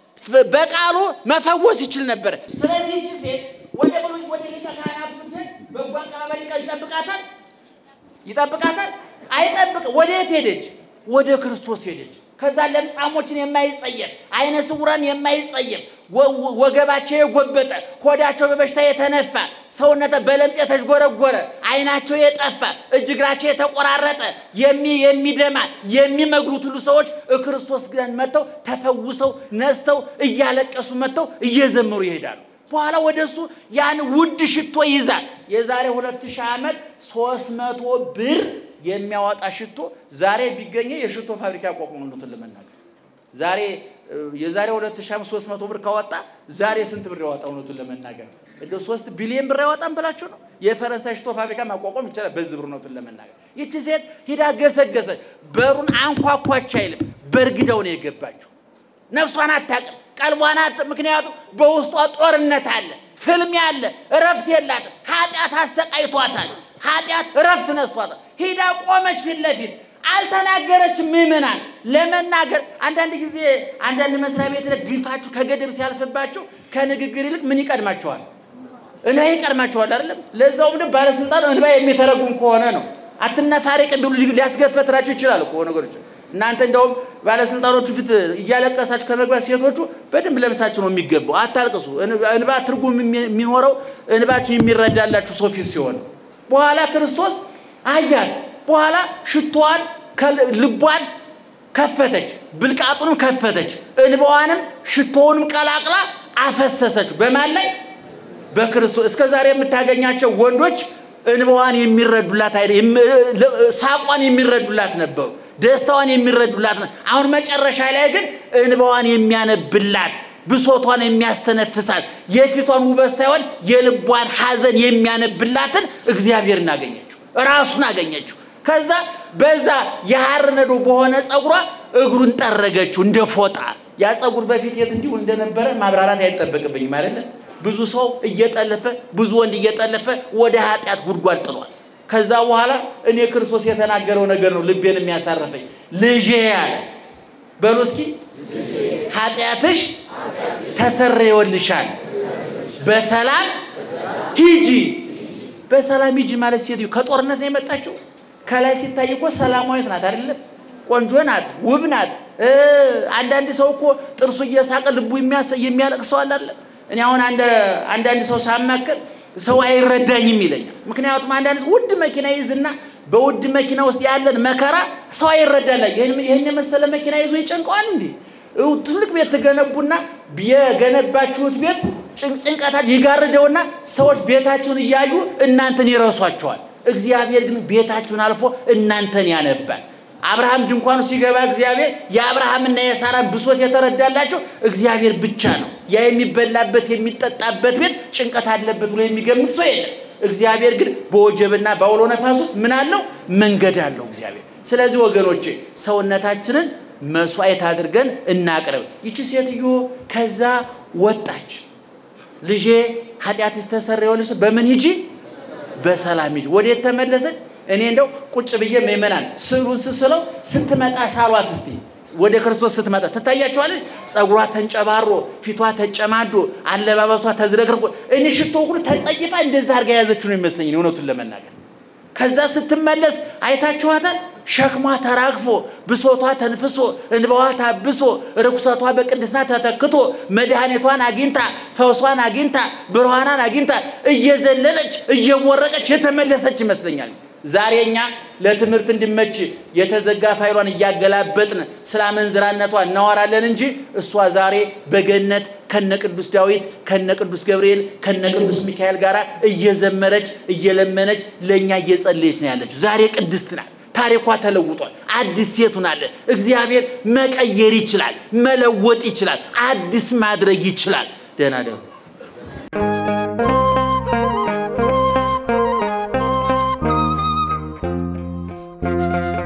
በቃሉ መፈወስ ይችል ነበር። ስለዚህ ይቺ ሴት ወደ ብሉይ ወደ ሊቀ ካህናቱ ብትሄድ በጎ አቀባበል ይጠብቃታል ይጠብቃታል? አይጠብቅ። ወደ የት ሄደች? ወደ ክርስቶስ ሄደች። ከዛ ለምጻሞችን የማይጸየፍ አይነ ስውራን የማይጸየፍ ወገባቸው የጎበጠ ሆዳቸው በበሽታ የተነፋ ሰውነተ በለምጽ የተዥጎረጎረ አይናቸው የጠፋ እጅ እግራቸው የተቆራረጠ የሚደማ የሚመግሉት ሁሉ ሰዎች ክርስቶስ ግን መጥተው ተፈውሰው ነስተው እያለቀሱ መጥተው እየዘመሩ ይሄዳሉ። በኋላ ወደ እሱ ያን ውድ ሽቶ ይዛል። የዛሬ ሁለት ሺህ ዓመት ሶስት መቶ ብር የሚያወጣ ሽቶ ዛሬ ቢገኘ የሽቶ ፋብሪካ ያቋቁሙሉትን ለመናገር ዛሬ የዛሬ 2300 ብር ካወጣ ዛሬ ስንት ብር ያወጣ? እውነቱን ለመናገር እንደ 3 ቢሊዮን ብር ያወጣም ብላችሁ ነው። የፈረንሳይ ሽቶ ፋብሪካ ማቋቋም ይቻላል በዚህ ብር። እውነቱን ለመናገር ይቺ ሴት ሂዳ ገሰገሰች። በሩን አንኳኳች አይልም፣ በእርግዳው ነው የገባችው። ነፍሷን አታውቅም፣ ቀልቧን አት ምክንያቱም በውስጧ ጦርነት አለ፣ ፍልሚያ አለ፣ እረፍት የላትም። ኃጢአት አሰቃይቷታል። ኃጢአት እረፍት ነስቷታል። ሂዳ ቆመች ፊት ለፊት አልተናገረችም። ምዕመናን ለመናገር አንዳንድ ጊዜ አንዳንድ መስሪያ ቤት ላይ ግፋችሁ ከገደብ ሲያልፍባችሁ ከንግግር ይልቅ ምን ይቀድማቸዋል? እንባ ይቀድማቸዋል። አይደለም ለዛውም ደግሞ ባለስልጣን እንባ የሚተረጉም ከሆነ ነው። አትነፋረቅ ቢሉ ሊያስገፈትራቸው ይችላል እኮ ነገሮች። እናንተ እንደውም ባለስልጣኖቹ ፊት እያለቀሳችሁ ከመግባት ሴቶቹ በደንብ ለብሳችሁ ነው የሚገባው። አታልቅሱ። እንባ ትርጉም የሚኖረው እንባችሁ የሚረዳላችሁ ሰው ፊት ሲሆን በኋላ ክርስቶስ አያት። በኋላ ሽቶዋን ልቧን ከፈተች፣ ብልቃጡንም ከፈተች፣ እንባዋንም ሽቶውንም ቀላቅላ አፈሰሰች። በማን ላይ? በክርስቶስ። እስከ ዛሬ የምታገኛቸው ወንዶች እንባዋን የሚረዱላት ሳቋን የሚረዱላት ነበሩ። ደስታዋን የሚረዱላት አሁን መጨረሻ ላይ ግን እንባዋን የሚያነብላት ብሶቷን የሚያስተነፍሳት የፊቷን ውበት ሳይሆን የልቧን ሐዘን የሚያነብላትን እግዚአብሔርን አገኘችው፣ ራሱን አገኘችው። ከዛ በዛ የሐር ነዶ በሆነ ጸጉሯ እግሩን ጠረገችው እንደ ፎጣ። ያ ጸጉር በፊት የት እንዲሁ እንደነበረ ማብራራት አይጠበቅብኝም አይደለም። ብዙ ሰው እየጠለፈ ብዙ ወንድ እየጠለፈ ወደ ኃጢአት ጉድጓድ ጥሏል። ከዛ በኋላ እኔ ክርስቶስ የተናገረው ነገር ነው ልቤን የሚያሳርፈኝ። ልጄ ያለ በሉ እስኪ ኃጢአትሽ ተሰረየልሻል፣ በሰላም ሂጂ። በሰላም ሂጂ ማለት ሴትዮ ከጦርነት ነው የመጣችው። ከላይ ሲታይ እኮ ሰላማዊት ናት አይደለም? ቆንጆ ናት፣ ውብ ናት። አንዳንድ ሰው እኮ ጥርሱ እየሳቀ ልቡ የሚያለቅ ሰው አለ። እኔ አሁን አንዳንድ ሰው ሳማክር ሰው አይረዳኝም ይለኛል። ምክንያቱም አንዳንድ ሰው ውድ መኪና ይዝና በውድ መኪና ውስጥ ያለን መከራ ሰው አይረዳላ። ይህን የመሰለ መኪና ይዞ ይጨንቀዋል እንዴ? ትልቅ ቤት ትገነቡና የገነባችሁት ቤት ጭንቀታችሁ ይጋርደውና ሰዎች ቤታችሁን እያዩ እናንተን ይረሷቸዋል። እግዚአብሔር ግን ቤታችሁን አልፎ እናንተን ያነባል። አብርሃም ድንኳኑ ሲገባ እግዚአብሔር የአብርሃምና የሳራን ብሶት የተረዳላቸው እግዚአብሔር ብቻ ነው። ያ የሚበላበት የሚጠጣበት ቤት ጭንቀት አለበት ብሎ የሚገምት ሰው የለም። እግዚአብሔር ግን በወጀብና በአውሎ ነፋስ ውስጥ ምን አለው? መንገድ አለው እግዚአብሔር። ስለዚህ ወገኖቼ ሰውነታችንን መስዋዕት አድርገን እናቅርብ። ይቺ ሴትዮ ከዛ ወጣች። ልጄ ኃጢአትሽ ተሰረየልሽ፣ በምን ሂጂ? በሰላም ሂጂ። ወዴት ተመለሰች? እኔ እንደው ቁጭ ብዬ ምእመናን ስዕሉን ስስለው ስትመጣ ሳሏት እስቲ ወደ ክርስቶስ ስትመጣ ትታያቸዋለች። ጸጉሯ ተንጨባሮ፣ ፊቷ ተጨማዶ፣ አለባበሷ ተዝረክርቆ እኔ ሽቶ ሁሉ ተጸይፋ እንደዛ አድርጋ የያዘችው ነው ይመስለኝ እውነቱን ለመናገር። ከዛ ስትመለስ አይታችኋታል። ሸክሟ ተራግፎ፣ ብሶቷ ተንፍሶ፣ እንባዋ ታብሶ፣ ርኩሰቷ በቅድስና ተተክቶ፣ መድኃኒቷን አግኝታ፣ ፈውሷን አግኝታ፣ ብርሃኗን አግኝታ እየዘለለች እየሞረቀች የተመለሰች ይመስለኛል። ዛሬ እኛ ለትምህርት እንዲመች የተዘጋ ፋይሏን እያገላበጥን ስለ አመንዝራነቷ እናወራለን እንጂ እሷ ዛሬ በገነት ከነ ቅዱስ ዳዊት ከነ ቅዱስ ገብርኤል ከነ ቅዱስ ሚካኤል ጋር እየዘመረች እየለመነች ለእኛ እየጸለየች ነው ያለችው። ዛሬ ቅድስት ናት። ታሪኳ ተለውጧል። አዲስ ሴት ሆናለች። እግዚአብሔር መቀየር ይችላል፣ መለወጥ ይችላል፣ አዲስ ማድረግ ይችላል። ደህና ደሩ thank you